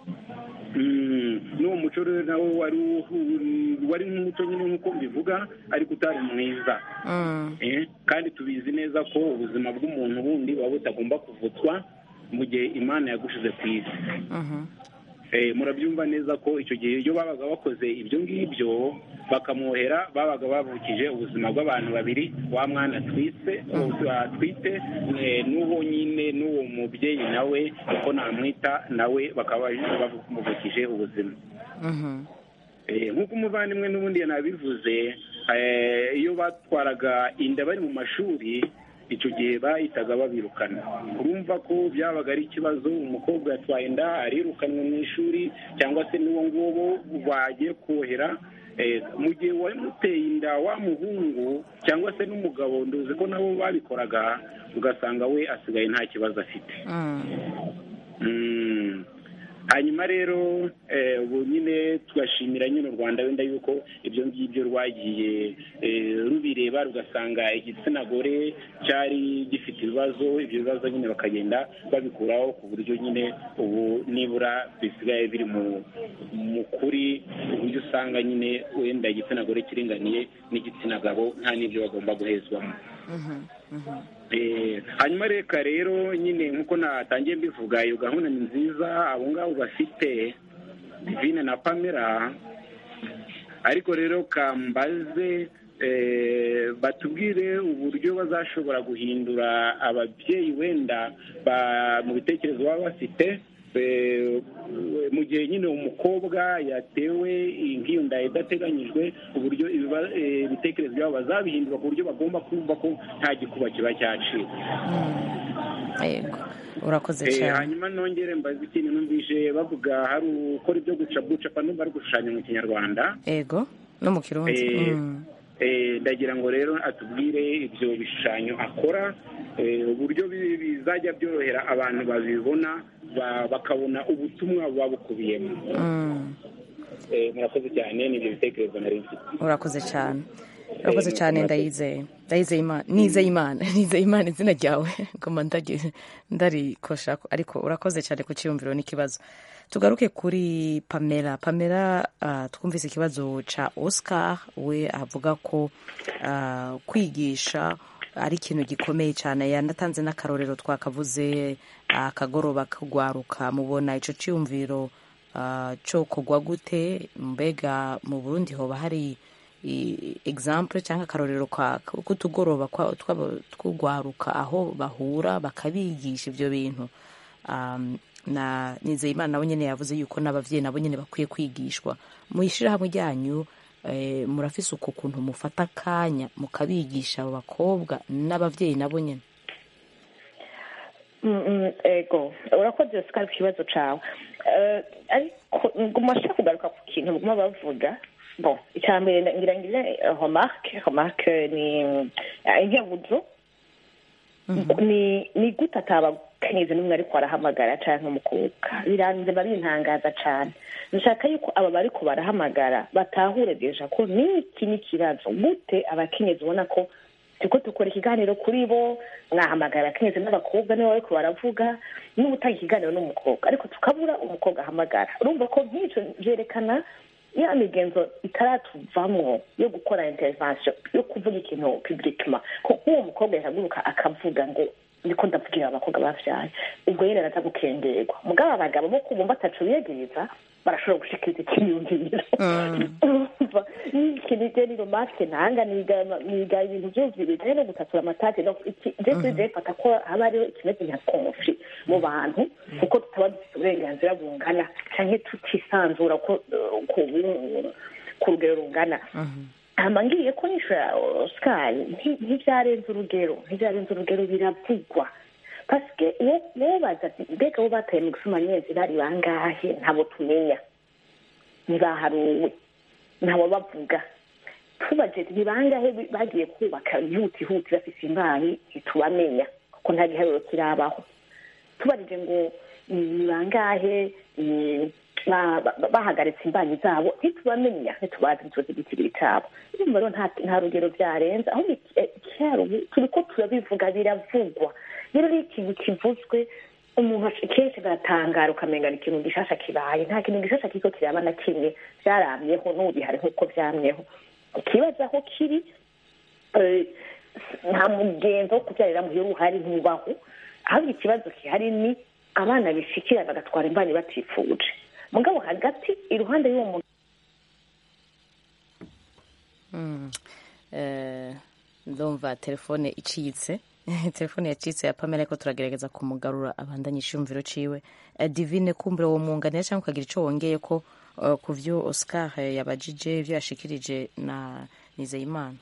Mm, n'uwo muco rero nawo wari uhu- wari nk'umuco nyine nk'uko mbivuga ariko utari mwiza Mm, Eh, kandi tubizi neza ko ubuzima bw'umuntu bundi buba butagomba kuvutswa mu gihe imana yagushize ku isi mhm. Eh, murabyumva neza ko icyo gihe iyo babaga bakoze ibyo ngibyo bakamwohera babaga bavukije ubuzima bw'abantu babiri wa mwana twise atwite eh, n'uwo nyine n'uwo mubyeyi nawe uko namwita nawe bakaba bamuvukije ubuzima Mhm. Eh, nk'uko umuvandimwe n'ubundi yanabivuze eh, iyo batwaraga inda bari mu mashuri icyo gihe bahitaga babirukana urumva ko byabaga ari ikibazo umukobwa yatwaye inda arirukanwe mu ishuri cyangwa se n'uwo nguwo bagiye kohera eh, mu gihe wamuteye inda wa muhungu cyangwa se n'umugabo nduzi ko nabo babikoraga ugasanga we asigaye nta kibazo afite Mm. Mm. hanyuma rero eh, ubu nyine tugashimira nyine u rwanda wenda yuko ibyo ngibyo rwagiye eh, rubireba rugasanga igitsina gore cyari gifite ibibazo ibyo bibazo nyine bakagenda babikuraho ku buryo nyine ubu nibura bisigaye biri mu mu kuri ku buryo usanga nyine wenda igitsina gore kiringaniye n'igitsina gabo nta n'ibyo bagomba guhezwamo Mhm. Mhm. Eh, hanyuma reka rero nyine nk'uko natangiye mbivuga iyo gahunda ni nziza abo ngabo bafite divine na pamela ariko rero kambaze eh, batubwire uburyo bazashobora guhindura ababyeyi wenda ba- mu bitekerezo baba bafite eh, mu gihe nyine umukobwa yatewe nk'iyo nda idateganyijwe uburyo ibiba- eh, ibitekerezo byabo bazabihindura ku buryo bagomba kumva ko nta gikuba kiba cyacitse Yego. urakoze Eh, cyane hanyuma nongere mbaze ikintu numvise bavuga hari ukora ibyo guca bucapa numva ari gushushanya mu kinyarwanda ego no mu kirundi Eh, Mm. Eh, ndagira ngo rero atubwire ibyo bishushanyo akora eh, uburyo bi- bizajya byorohera abantu babibona ba- bakabona ubutumwa buba bukubiyemo Mm. Eh, murakoze cyane n'ibyo bitekerezo nari mfite urakoze cyane urakoze Eh, cyane murakoze. ndayizeye ndayizeye imana nizeye imana nizeye imana izina ryawe ngoma ndagi- ndarikosha ariko urakoze cyane ku cyiyumviro n'ikibazo tugaruke kuri pamela pamela ah, twumvise ikibazo ca oscar we avuga ko ah, kwigisha ari ikintu gikomeye cyane yanatanze n'akarorero twakavuze akagoroba kagwaruka mubona ico ciyumviro ah, co kogwa gute mbega mu burundi hoba hari i- example cyangwa akarorero ka- k'utugoroba kwa- tw'aba- tw'ugwaruka aho bahura bakabigisha ivyo bintu um, na nizeyimana nabo nyene yavuze yuko n'abavyeyi nabo nyene bakwiye kwigishwa mu ishirahamwe ryanyu eh, murafise uko kuntu mufata akanya mukabigisha abo bakobwa n'abavyeyi nabo nyene Mm, mm, ego urakoze sikari ku kibazo cawe Eh, ariko nguma nshaka kugaruka ku kintu baguma bavuga bon icya mbere ngira ngire remarque remarque ni eh, inkebuzo ni ni gute atabakenyezi n'umwe ariko arahamagara canke umukobwa biranze babintangaza cane nshaka yuko aba bariko barahamagara batahure deja ko niki n'ikibazo gute abakenyezi ubona ko turiko dukora ikiganiro kuri bo mwahamagara abakenyezi n'abakobwa nibo bariko baravuga n'ubutanga ikiganiro n'umukobwa ariko tukabura umukobwa ahamagara urumva ko nk'ico vyerekana ya migenzo itaratuvamwo yo gukora intervention yo kuvuga ikintu publiquement ko nk'uwo mukobwa yahaguruka akavuga ngo ndiko ndavugira abakobwa bavyaye ubwo nyene araza gukengerwa mugabo abagabo bo kubumva ataco biyegereza barashobora gushikiriza ikiyumviro urumva ikintu je ni romance ntanga niga niga ibintu vyose bijanye no gutatura amatati no iki je kuri je fata ko haba hariho ikimeze nka conflit mu bantu kuko tutaba dufite uburenganzira bungana canke tutisanzura ko eh, ku ku rugero rungana hama ngiye ko nishura oscar nti- ntivyarenze urugero ntivyarenze urugero biravugwa pasike wobaza ati mbega bo bataye mu gusoma nyezi bari bangahe ntabo tumenya ntibaharuwe ntabo bavuga tubaje ni bangahe bi- bagiye kubaka ihutihuti bafise imbanyi ntitubamenya kuko nta giharuro kirabaho tubarije ngo ni bangahe ni- ba- ba- bahagaritse imbanyi zabo ntitubamenya ntitubazi ntituzi igiciro cyabo urumva rero nta nta rugero byarenze ahubwo iki- eh, icyaro ubu turiko turabivuga biravugwa rero iyo ikintu kivuzwe umuntu aca- kenshi agatangara ukamenga ni ikintu gishasha kibaye nta kintu gishasha kiriko kiraba na kimwe vyaramyeho n'ubu bihari nk'uko vyamyeho ikibazo aho kiri eh, nta mugenzo wo kubyarira muhira uhari ntubaho ahubwo ikibazo gihari ni abana bishikira bagatwara imbanyi batifuje mugabo hagati iruhande y'uwo muntu Mm. Eh, ndumva telefone icitse telefone yacitse ya pamela ariko turagerageza kumugarura abandanya iciyumviro ciwe Eh, divine kumbure wo mwunganira cyangwa ukagira ico wongeye ko eh, ku vyo oscar eh, yabajije ivyo yashikirije na nizeyimana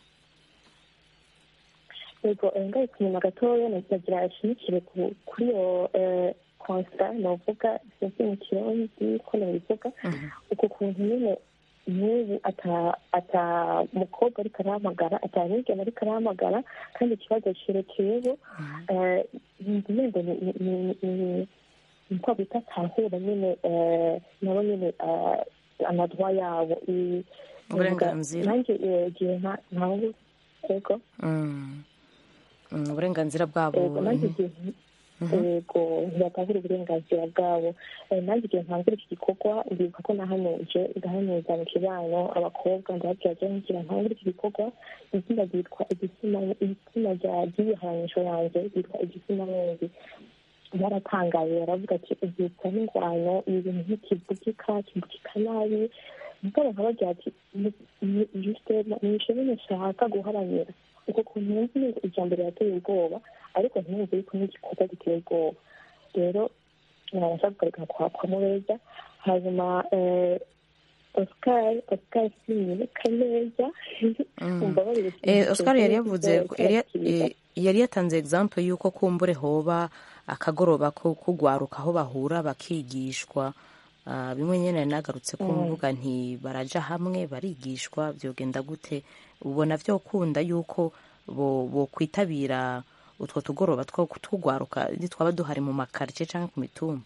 yego eh, ngarutse inyuma gatoya nagira ashimikire ku- kuri iyo eh, constat novuga sinzi mu kirundi ko nabivuga uko kuntu nyine n'ubu ata ata mukobwa ariko arahamagara ata mwigeme ariko arahamagara kandi ikibazo cerekeyeho eh, ntimende ni niko bita tahura nyine eh, nabo nyine eh, amadwa yabo i- Uburenganzira. nanjye eh, igihe nta ntawe yego Mm. Mm, uburenganzira bwabo yego nanjye igihe yego ntibatahura uburenganzira bwabo Eh, nanjye igihe ntangura iki gikorwa ndibuka ko nahanuje ndahanuza mu kibano abakobwa ndababwira je ngira ntangura iki gikorwa izina ryitwa igitsina igitsina rya ry'ibihanisho yanjye ryitwa igitsina mwezi baratangaye baravuga ati ubyitsa n'ingwano ibi bintu ntikivugika kivugika nabi mugabo nkabagira ati nishimwe nshaka guharanira uko kuntu wumva ni ijambo rirateye ubwoba ariko ntiyumve yuko n'igikorwa giteye ubwoba rero nabasha kugaragara kwa kwa mubeza hanyuma eh, oscar oscar sinyibeka neza umbabarire Eh, oscar yari yavuze Oscar yari- Kiriza. eh, yari yatanze example y'uko kumbure hoba akagoroba ko kugwaruka aho bahura bakigishwa Ah, bimwe nyene nagarutse ko mvuga nti baraja hamwe barigishwa vyogenda gute ubona vyokunda yuko bo bokwitabira utwo tugoroba two kutugwaruka nitwaba duhari mu makarice canke ku mitumba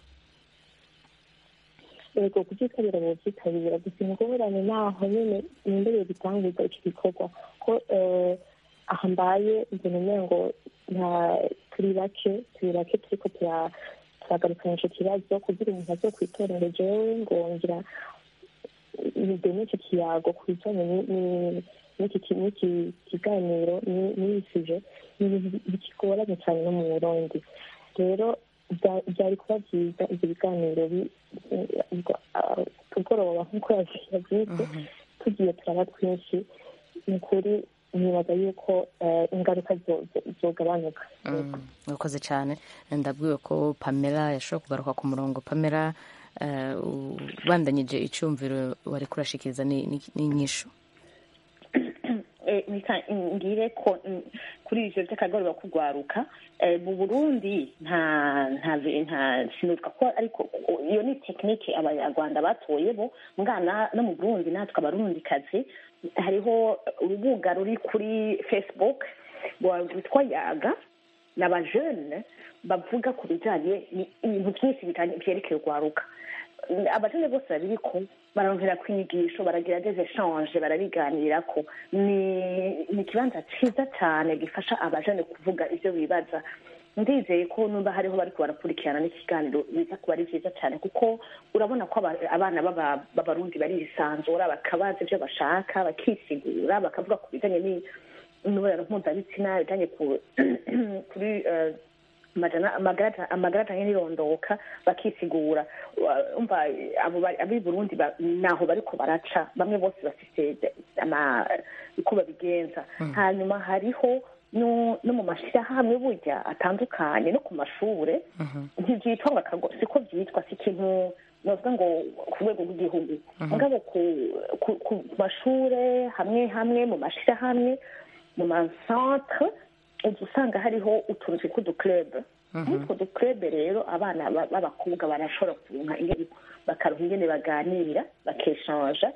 yego kubyitabira bubyitabira gusa ingorane naho nyine nimbereye gitanguza iki gikorwa ko eh, aha mbaye mbona umwe ngo nta turi bake turi bake turiko tura- turagarukana ico kibazo kugira umuntu aze kwitorera jewe ngo ngira nidene ico kiyago ku bijanye ni- ni- n'iki ki- n'iki kiganiro ni- n'iyi suje ni ibintu bikigoranye cyane no mu burundi rero bya- byari kuba byiza ibyo biganiro bi- ubwo- ah, tugoroba nk'uko yabyise tugiye turaba twinshi ni ukuri nibaza yuko eh, ingaruka zo- zo- zogabanuka urakoze cyane ndabwiwe ko pamela yashobora kugaruka ku murongo pamela eh, ubandanyije icyumviro wari kurashikiriza ni- ni- n'inyishu Eh, nika- ngire ko mm, kuri ivyo vy'akagoroba kugwaruka eh, mu burundi nta nta nta sinuka ko ariko iyo ni tekinike abanyarwanda batoyebo mwana no mu burundi natwe abarundikazi hariho urubuga ruri kuri facebook rwa- rwitwa yaga n'abajene bavuga ku bijanye ni- ibintu byinshi bitanye- vyerekeye urwaruka abajene bose babiriko barongera kwigisho baragira des échange barabiganirako ni ni ikibanza ciza cane gifasha abajene kuvuga ivyo bibaza ndizeye ko numva hariho bariko barakurikirana n'ikiganiro biza kuba ari vyiza cane kuko urabona ko aba- abana b'aba- b'abarundi barisanzura bakabaza ivyo bashaka bakisigura bakavuga ku bijanye ni- n'imibonano mpuzabitsina bijanye ku- kuri eh, amajana- amagara amagara ajanye n'irondoka bakisigura Wa- umva abo bari- ab'i burundi ba- naho bariko baraca bamwe bose bafise ama- uko babigenza hanyuma hariho no no mu mashyirahamwe burya atandukanye no ku mashure ntibyitwa ngo akago siko byitwa si ikintu novuga ngo ku rwego rw'igihugu mugabo ku ku- ku mashure hamwe hamwe mu mashyirahamwe mu masantre uza usanga hariho utuntu twitwa uduclub muri utwo duclub rero abana ba- b'abakobwa barashobora kuronka ingene bakaronka ingene baganira bakeshanja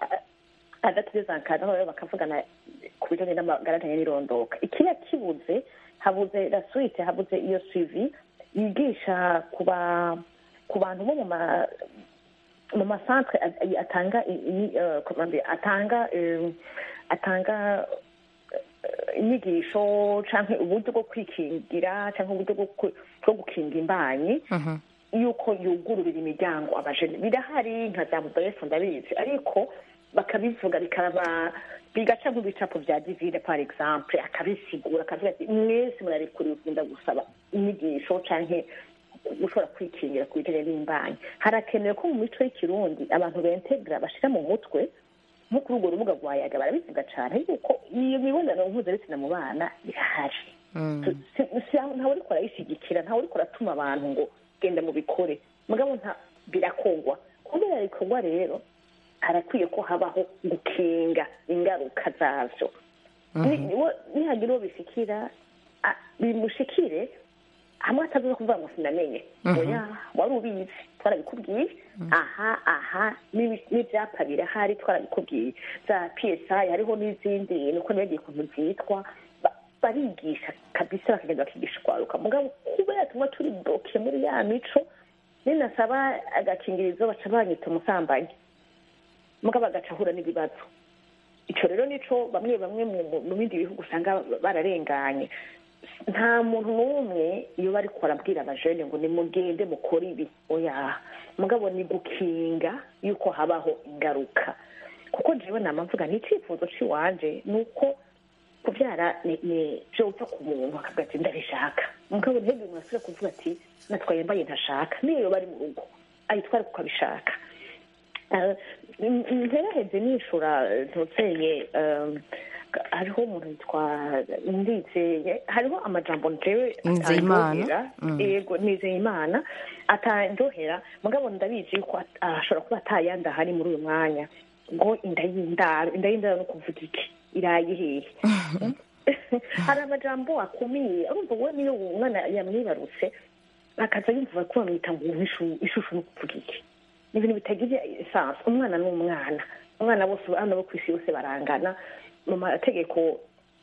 adatugezankaza rero bakavugana ku bijanye n'amagara ajanye n'irondoka ikiba kibuze habuze la suite habuze iyo suivi yigisha ku ba ku bantu bo mu ma mu masantre a- atanga i- i- eh, comment dire, atanga eh, atanga eh, inyigisho canke uburyo bwo kwikingira canke uburyo bwo ku- bwo gukinga imbanyi yuko yugururira imiryango abajene birahari nka za mudarefu ndabizi ariko bakabivuga bikaba bigaca nk'ibicapo vya divine par exemple akabisigura akavuga ati mwese murarekuriwe kugenda gusaba inyigisho canke gushobora kwikingira ku bijanye n'imbanyi harakenewe ko mu mico y'ikirundi abantu bentegra bashira mu mutwe nko kuri urwo rubuga rwa yaga barabivuga cane yuko iyo mibonano mpuzabitsina mu bana irahari Si- si- ntawe uriko arayishigikira ntawe uriko aratuma abantu ngo genda mu bikore mugabo nta birakogwa kubera bikorwa rero harakwiye ko habaho gukinga ingaruka zavyo Ni- niwo- nihagira uwo bishikira a- bimushikire hamwe atavuze kuvuga ngo sinamenye Mhm. oya wari ubizi twarabikubwiye aha aha n'ibi- n'ivyapa birahari twarabikubwiye za psi hariho n'izindi niko nibagiye ukuntu zitwa Ba- barigisha kabisa bakagenda bakigisha kwaruka mugabo kubera tumwe turi bloke muri ya mico ninasaba agakingirizo baca banyita umusambanyi mugabo agaca ahura n'ibibazo ico rero nico bamwe bamwe mu mu- mu bindi bihugu usanga bararenganye nta muntu n'umwe iyo bariko barabwira abajene ngo nimugende mukore ibi oya mugabo ni gukinga yuko habaho ingaruka kuko jewe nama mvuga ni icifuzo ciwanje ni uko kuvyara ni ni vyova ku muntu akavuga ati ndabishaka mugabo ntihagire umuntu asubira kuvuga ati natwaye mbaye ntashaka niyo yoba ari mu rugo ayitware kuko abishaka Eh, m- m- nteraheze nishura ntutseye hariho umuntu yitwa ndizeye hariho amajambo njewe Nizeyimana. atandohera Mm. yego nizeyimana atandohera mugabo ndabizi yuko at- ashobora kuba atayandi ahari muri uyu mwanya ngo inda y'indaro inda y'indaro no kuvuga iki iraye hehe hari amajambo akumiye urumva we niyo umwana yamwibarutse akaza yumva ko bamwita ngo uwo ishu- ishusho no kuvuga iki ni ibintu bitagira esanse umwana ni umwana umwana bose abana bo ku isi bose barangana mu mategeko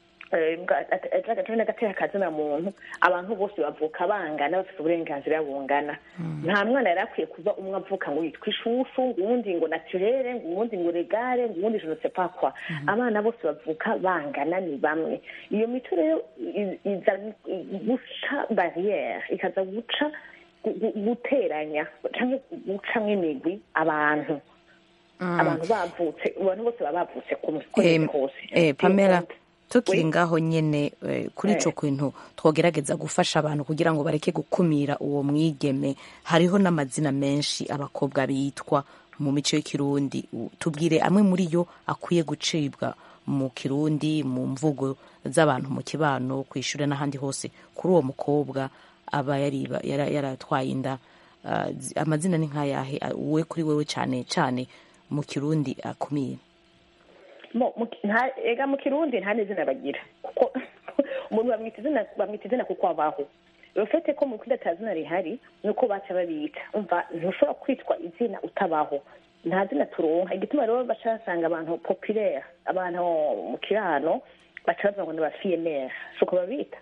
n'agateka kazina muntu abantu bose bavuka bangana bafite uburenganzira bungana nta mwana yari akwiye kuba umwe avuka ngo yitwa ishushu ngo uwundi ngo naturere ngo uwundi ngo regare ngo uwundi je ne sais pas quoi abana bose bavuka bangana ni bamwe iyo mico rero i- iza guca barriere ikaza guca gu- gu- guteranya cyangwa gucamwo imigwi abantu Mm. abantu bavutse abantu bose baba bavutse kumwe Eh, kose eh, pamela tukiri Oui. ngaho nyene eh, kuri Eh. ico kintu twogerageza gufasha abantu kugira ngo bareke gukumira uwo mwigeme hariho n'amazina menshi abakobwa bitwa mu mico y'ikirundi U- tubwire amwe muri yo akwiye gucibwa mu kirundi mu mvugo z'abantu mu kibano ku ishuri n'ahandi hose kuri uwo mukobwa aba yariba- yara- yaratwaye inda ah, zi- amazina ni nk'ayahe Ah, we kuri wewe cane cane mu kirundi akumira Mo- mu ki- nta- ega mu kirundi nta n'izina bagira kuko umuntu bamwita izina bamwita izina kuko abaho rufete ko mu kindi ata zina rihari nuko baca babita umva ntushobora kwitwa izina utabaho nta zina turonka igituma rero baca basanga abantu populaire abantu mu kirano baca bavuga ngo ni ba fiyemere si uko babita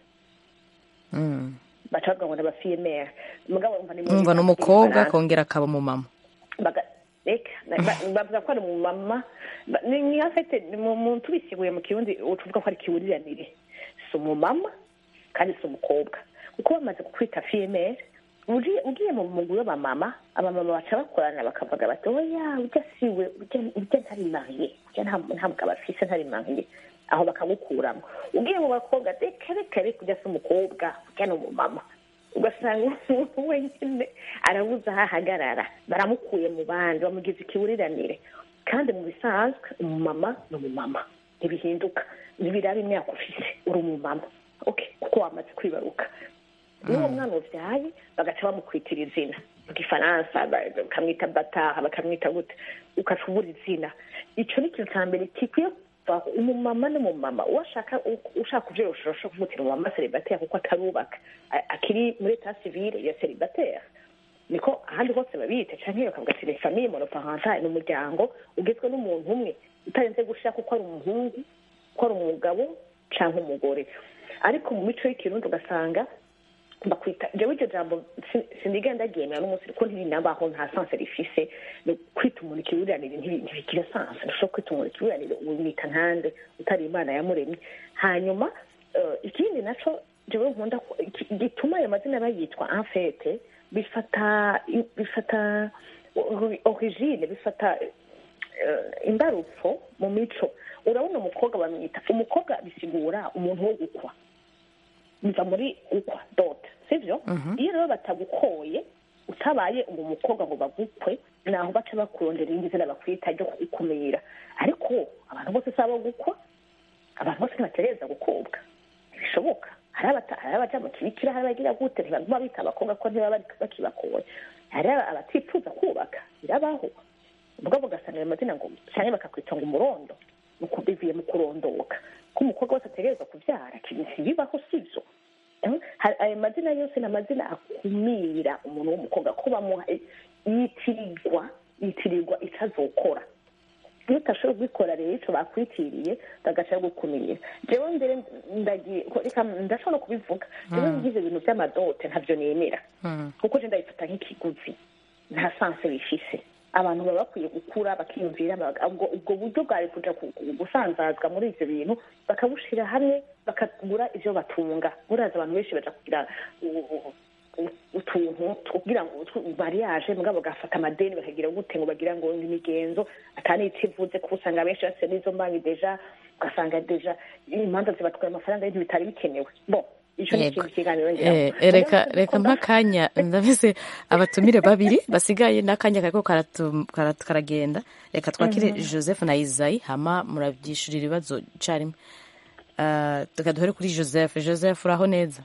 mm. baca bavuga ngo ni ba fiyemere mugabo umva ni umva ni umukobwa akongera akaba umumama baga reka na- ba- bavuga ko ari umumama Ba- ni ni afite ni mu- mu tubisiguye mu kirundi tuvuga ko ari kiwuriranire si umumama kandi si umukobwa kuko bamaze kukwita fiyemere ugiye ugiye mu mugwi w'abamama abamama baca bakorana bakavuga bati oya urya siwe urya- urya ntari mariye urya nta nta mugabo afise ntari mariye aho bakagukuramo ugiye mu bakobwa reka reka reka urya si umukobwa urya ni umumama ugasanga umuntu wenyine arabuze aho ahagarara baramukuye mu bandi bamugize ikiwuriranire kandi mu bisanzwe umumama ni umumama ntibihinduka ntibiraba imyaka ufise uri umumama okay kuko wamaze kwibaruka n'uwo mwana ubyaye bagaca bamukwitira izina mu gifaransa ba- bakamwita bataha bakamwita gute ukaca ubura izina icyo ni ikintu cya mbere gikwiye kuvaho umumama n'umumama uwo ashaka ushaka kubyorosha urashobora kumutira umumama seribateri kuko atarubaka A- akiri muri eta civile ya seribateri niko ahandi hose babita canke bakavuga ati ni famille monoparentale ni umuryango ugizwe n'umuntu umwe utarenze gushira kuko ari umuhungu ko ari umugabo canke umugore ariko mu mico y'ikirundi ugasanga bakwita jewe iryo jambo si- sinigenda ryemera n'umunsi kuko ntirinabaho nta sanse rifise ni kwita umuntu ikiburanire ntibi- ntibigira sanse ntushobora kwita umuntu ikiburanire umwita nkande utari imana yamuremye hanyuma eh, ikindi naco jewe nkunda ko- iki- gituma ayo mazina bayitwa enfete bifata bifata ori- origine bifata eh, imbarutso mu mico urabona umukobwa bamwita umukobwa bisigura umuntu wo gukwa biva muri ukwa dote sivyo iyo rero batagukoye utabaye uwo mukobwa ngo bagukwe naho baca bakurondera irindi zina bakwita ryo kugukumira ariko abantu bose si abo gukwa abantu bose ntibategereza gukobwa ntibishoboka hari abata- hari abaja mu kibikira hari abagira gute ntibaguma bita abakobwa ko ntibaba bari- bakibakoye hari abatifuza kubaka birabaho ubwo ugasanga ayo mazina ngo cyane bakakwita ngo umurondo nuko bivuye mu kurondoka ko umukobwa wese ategerezwa kubyara ikintu ntibibaho sibyo Eh, hari- ayo mazina yose ni amazina akumira umuntu w'umukobwa ko bamuha yitirirwa yitirirwa icyo azokora iyo utashoboye kubikora rero icyo bakwitiriye bagaca gukumira jewe mbere ndagiye reka ndashobora no kubivuga jewe ngize ibintu by'amadote ntabyo nemera kuko je ndabifata nk'ikiguzi nta sanse bifise abantu baba bakwiye gukura bakiyumvira baga- ubwo ubwo buryo bwari kuja ku- ku- gusanzazwa muri ivyo bintu bakabushira hamwe bakagura ivyo batunga murazi abantu benshi baja kugira u- u- u- utuntu kugira ngo utw- mariage mugabo bagafata amadeni bakagira gute ngo bagira ngo ni imigenzo atani ikivuze kuko usanga benshi bafite n'izo mbanki deja ugasanga deja imanza zibatwaye amafaranga y'ibintu bitari bikenewe bon ico ni Yego. ikintu kiganiro Eh, eh, reka reka mpakanya ndabise abatumire babiri basigaye n'akanya kariko karatu- karatu- karagenda reka twakire joseph na isayi hama murabyishurira ibibazo carimwe Uh, reka duhere kuri joseph joseph uraho neza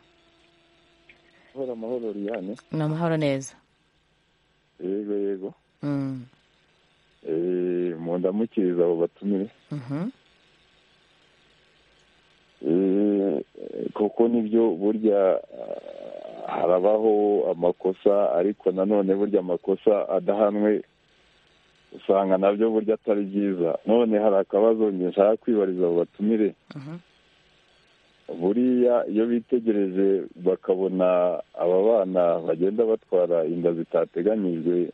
amahoro amahoro Liliane ni amahoro neza yego yego Mm, Eh, mu ndamukiriza abo batumire mhm. Eh, kuko nibyo burya ah, harabaho amakosa ariko nanone burya amakosa adahanwe usanga nabyo burya atari byiza none hari akabazo njye nshaka kwibariza abo batumire buriya iyo bitegereje bakabona aba bana bagenda batwara inda zitateganyijwe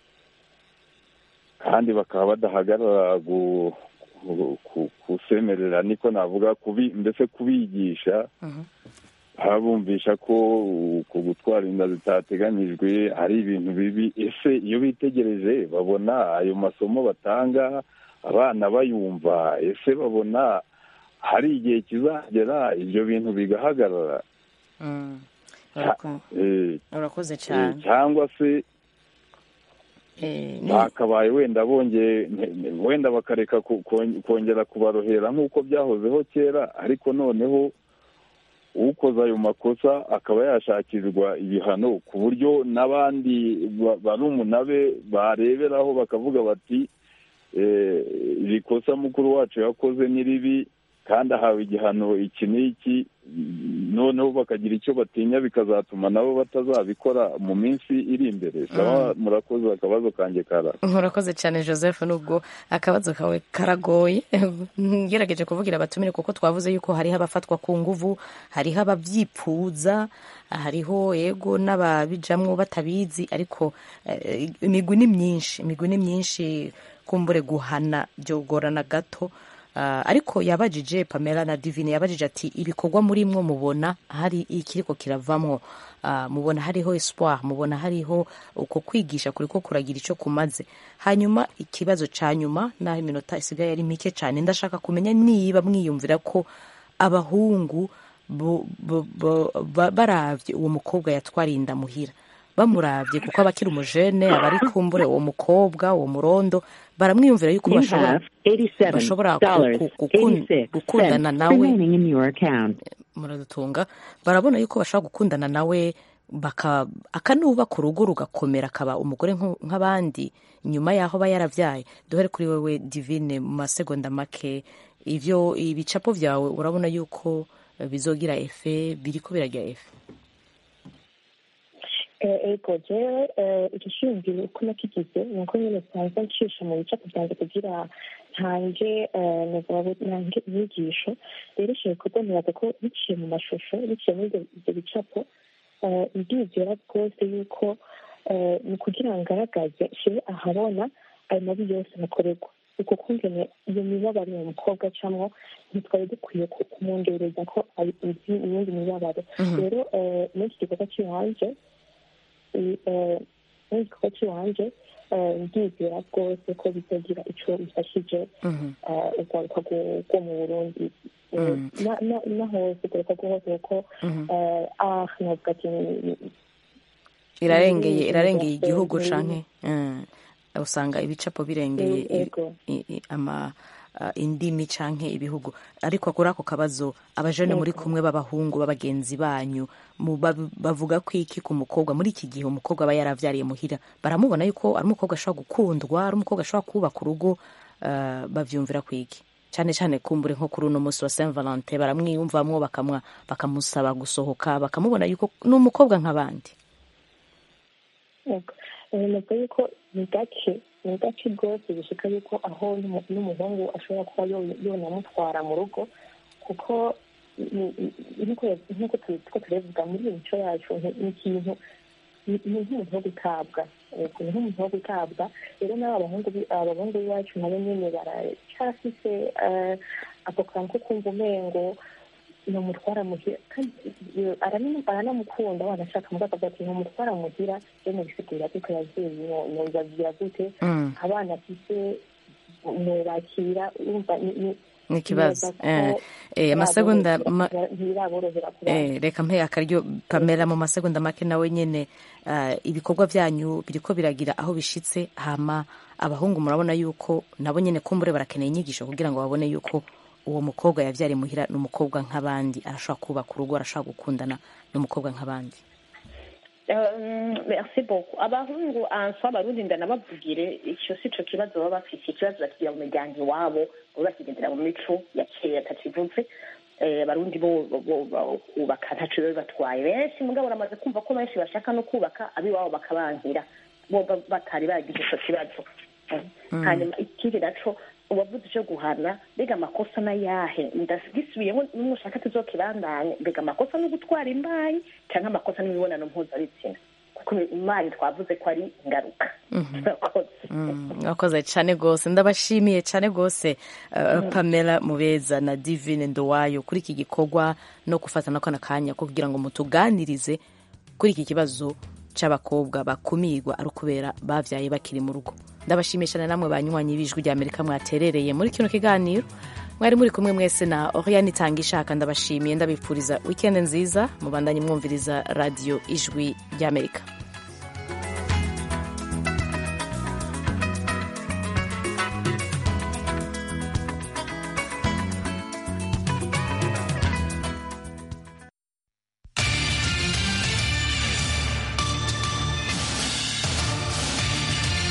kandi bakaba badahagarara gu- ku- ku- kusemerera niko navuga kubi mbese kubigisha babumvisha ko uko gutwara inda zitateganyijwe ari ibintu bibi ese iyo bitegereje babona ayo masomo batanga abana bayumva ese babona hari igihe kizagera ibyo bintu bigahagarara Mm. Cya- Urako- eh, urakoze eh, cyane cyangwa se Eh, ni- bakabaye wenda bongeye ne- ne- wenda bakareka ku- kon- kongera kubarohera nk'uko byahozeho kera ariko noneho ukoze ayo makosa akaba yashakirwa ibihano ku buryo n'abandi ba- barumuna be bareberaho bakavuga bati eh, iri kosa mukuru wacu yakoze ni ribi kandi ahawe igihano iki n'iki noneho bakagira icyo batinya bikazatuma nabo batazabikora mu minsi iri imbere saba murakoze akabazo kanjye kara urakoze cyane joseph nubwo akabazo kawe karagoye ngerageje kuvugira abatumire kuko twavuze yuko hariho abafatwa ku nguvu hariho ababyipfuza hariho yego n'ababijamwo batabizi ariko eh, imigwi ni myinshi imigwi ni myinshi kumbure guhana byogorana gato Ah, ariko yabajije pamela na divine yabajije ati ibikorwa muri mwo mubona hari ikiriko kiravamwo Ah, mubona hariho espoir mubona hariho uko kwigisha kuriko kuragira icyo kumaze hanyuma ikibazo ca nyuma naho iminota isigaye ari mike cyane ndashaka kumenya niba mwiyumvira ko abahungu bo- bo- bo- ba- baravye uwo mukobwa yatwariye inda muhira bamuravye kuko aba akiri umujene aba ari kumbure uwo mukobwa uwo murondo baramwiyumvira yuko You bashobora have $87 bashobora ku- ku- gukun- 86 gukundana cents nawe remaining in your account. muradutunga barabona yuko bashobora gukundana nawe baka akanubaka urugo rugakomera akaba umugore nku- nk'abandi nyuma y'aho aba yaravyaye duhere kuri wewe divine mu masegonda make ivyo ibicapo vyawe urabona yuko eh, bizogira efe biriko biragira efe ego jewe igishingiro uko nakigize ni uko nyine nsanzwe ncisha mu bicapo byanjye kugira ntange ntange inyigisho rero icyo bikorwa nibaza ko biciye mu mashusho biciye muri ibyo ibyo bicapo eh, ndizera rwose yuko eh, ni ukugira ngo ngaragaze nshyire ahabona ayo mabi yose nakorerwa uko kumvene iyo mibabaro uwo mukobwa acamwo ntitwari dukwiye ku- kumwongereza ko ari izi iyindi mibabaro Mhm. rero eh, muri iki gikorwa cy'iwanje i- eh, muri iki gikorwa cy'iwanje eh, ndizera rwose ko bizagira ico bifashije Mhm. eh, urwaruka rwo- rwo mu burundi Eh, Mhm. na- na- na hose urwaruka rwo hose kuko Mhm. eh, ah navuga ati ni- ni- irarengeye ni- irarengeye ni- igihugu ni- canke eh, usanga ibicapo birengeye ni- ego. i- i- ama ah, indimi canke ibihugu ariko kuri ako kabazo abajene muri Yego. kumwe b'abahungu b'abagenzi banyu mu- bab- bavuga ko iki ku mukobwa muri iki gihe umukobwa aba yaravyariye muhira baramubona yuko ari umukobwa ashobora gukundwa ari umukobwa ashobora kubaka urugo ah, bavyumvira kwiki cyane cyane kumbure nko kuri uno munsi wa Saint Valentin baramwiyumvamwo bakamwa bakamusaba gusohoka bakamubona yuko ni umukobwa nk'abandi Yego. Eh, navuga yuko ni gake ni gake rwose bishika yuko aho n'umu- n'umuhungu ashobora kuba yo- yonamutwara mu rugo kuko ni- ni- nk'uko ya- nk'uko tu- two turabivuga muri iyi mico yacu ni ni ikintu ni ni nk'umuntu wo gutabwa Yego, ni nk'umuntu wo gutabwa rero n'aba bahungu bi- abahungu b'iwacu nabo nyine baracyafise eh, ako kantu ko kumva umengo numutwara muhira kandi eh, aranamu- aranamukunda wanashaka mugabo akavuga ati numutwara muhira yo mubisigurira kuko yavuye nobabwira gute Mm. abana afise mubakira urumva ni- ni- ni ikibazo nibaza ko Eh, eh, amasegonda ma- ntibiraborohera kuraba Eh, reka mpe akaryo pamela mu masegonda make nawe nyene ah, ibikorwa byanyu biriko biragira aho bishitse hama abahungu murabona yuko nabo nyene kumbure barakeneye inyigisho kugira ngo babone yuko uwo mukobwa yavyariye muhira ni umukobwa nk'abandi arashobora kubaka urugo arashobora gukundana n'umukobwa nk'abandi Euh, merci beaucoup abahungu answa abarundi ndanababwire icyo si cyo kibazo baba bafite ikibazo bakigira mu miryango iwabo baba bakigendera mu mico ya kera takivuze Eh, abarundi bo bo- bo- kubaka ntaco biba bibatwaye benshi mugabo uramaze kumva ko benshi bashaka no kubaka abiwabo bakabankira bo ba- batari bagize ico kibazo Mm. hanyuma ikindi naco uwavuze icyo guhana mbega amakosa n'ayahe ndagisubiyemo n'umushaka tuzokibandanye mbega amakosa no gutwara imbayi cyangwa amakosa n'imibonano mpuzabitsina imana twavuze ko ari ingaruka Murakoze. mwakoze cyane rwose ndabashimiye cyane rwose uh, pamela mubeza na divine ndowayo kuri iki gikorwa no gufata na kano kanya ko kugira ngo mutuganirize kuri iki kibazo cy'abakobwa bakumirwa ari ukubera bavyaye bakiri mu rugo ndabashimiye cyane namwe banywanyi b'ijwi rya amerika mwaterereye muri kino kiganiro mwari muri kumwe mwese na oriane itanga ishaka ndabashimiye ndabipfuriza wikendi nziza mubandanye mwumviriza radiyo ijwi ry'amerika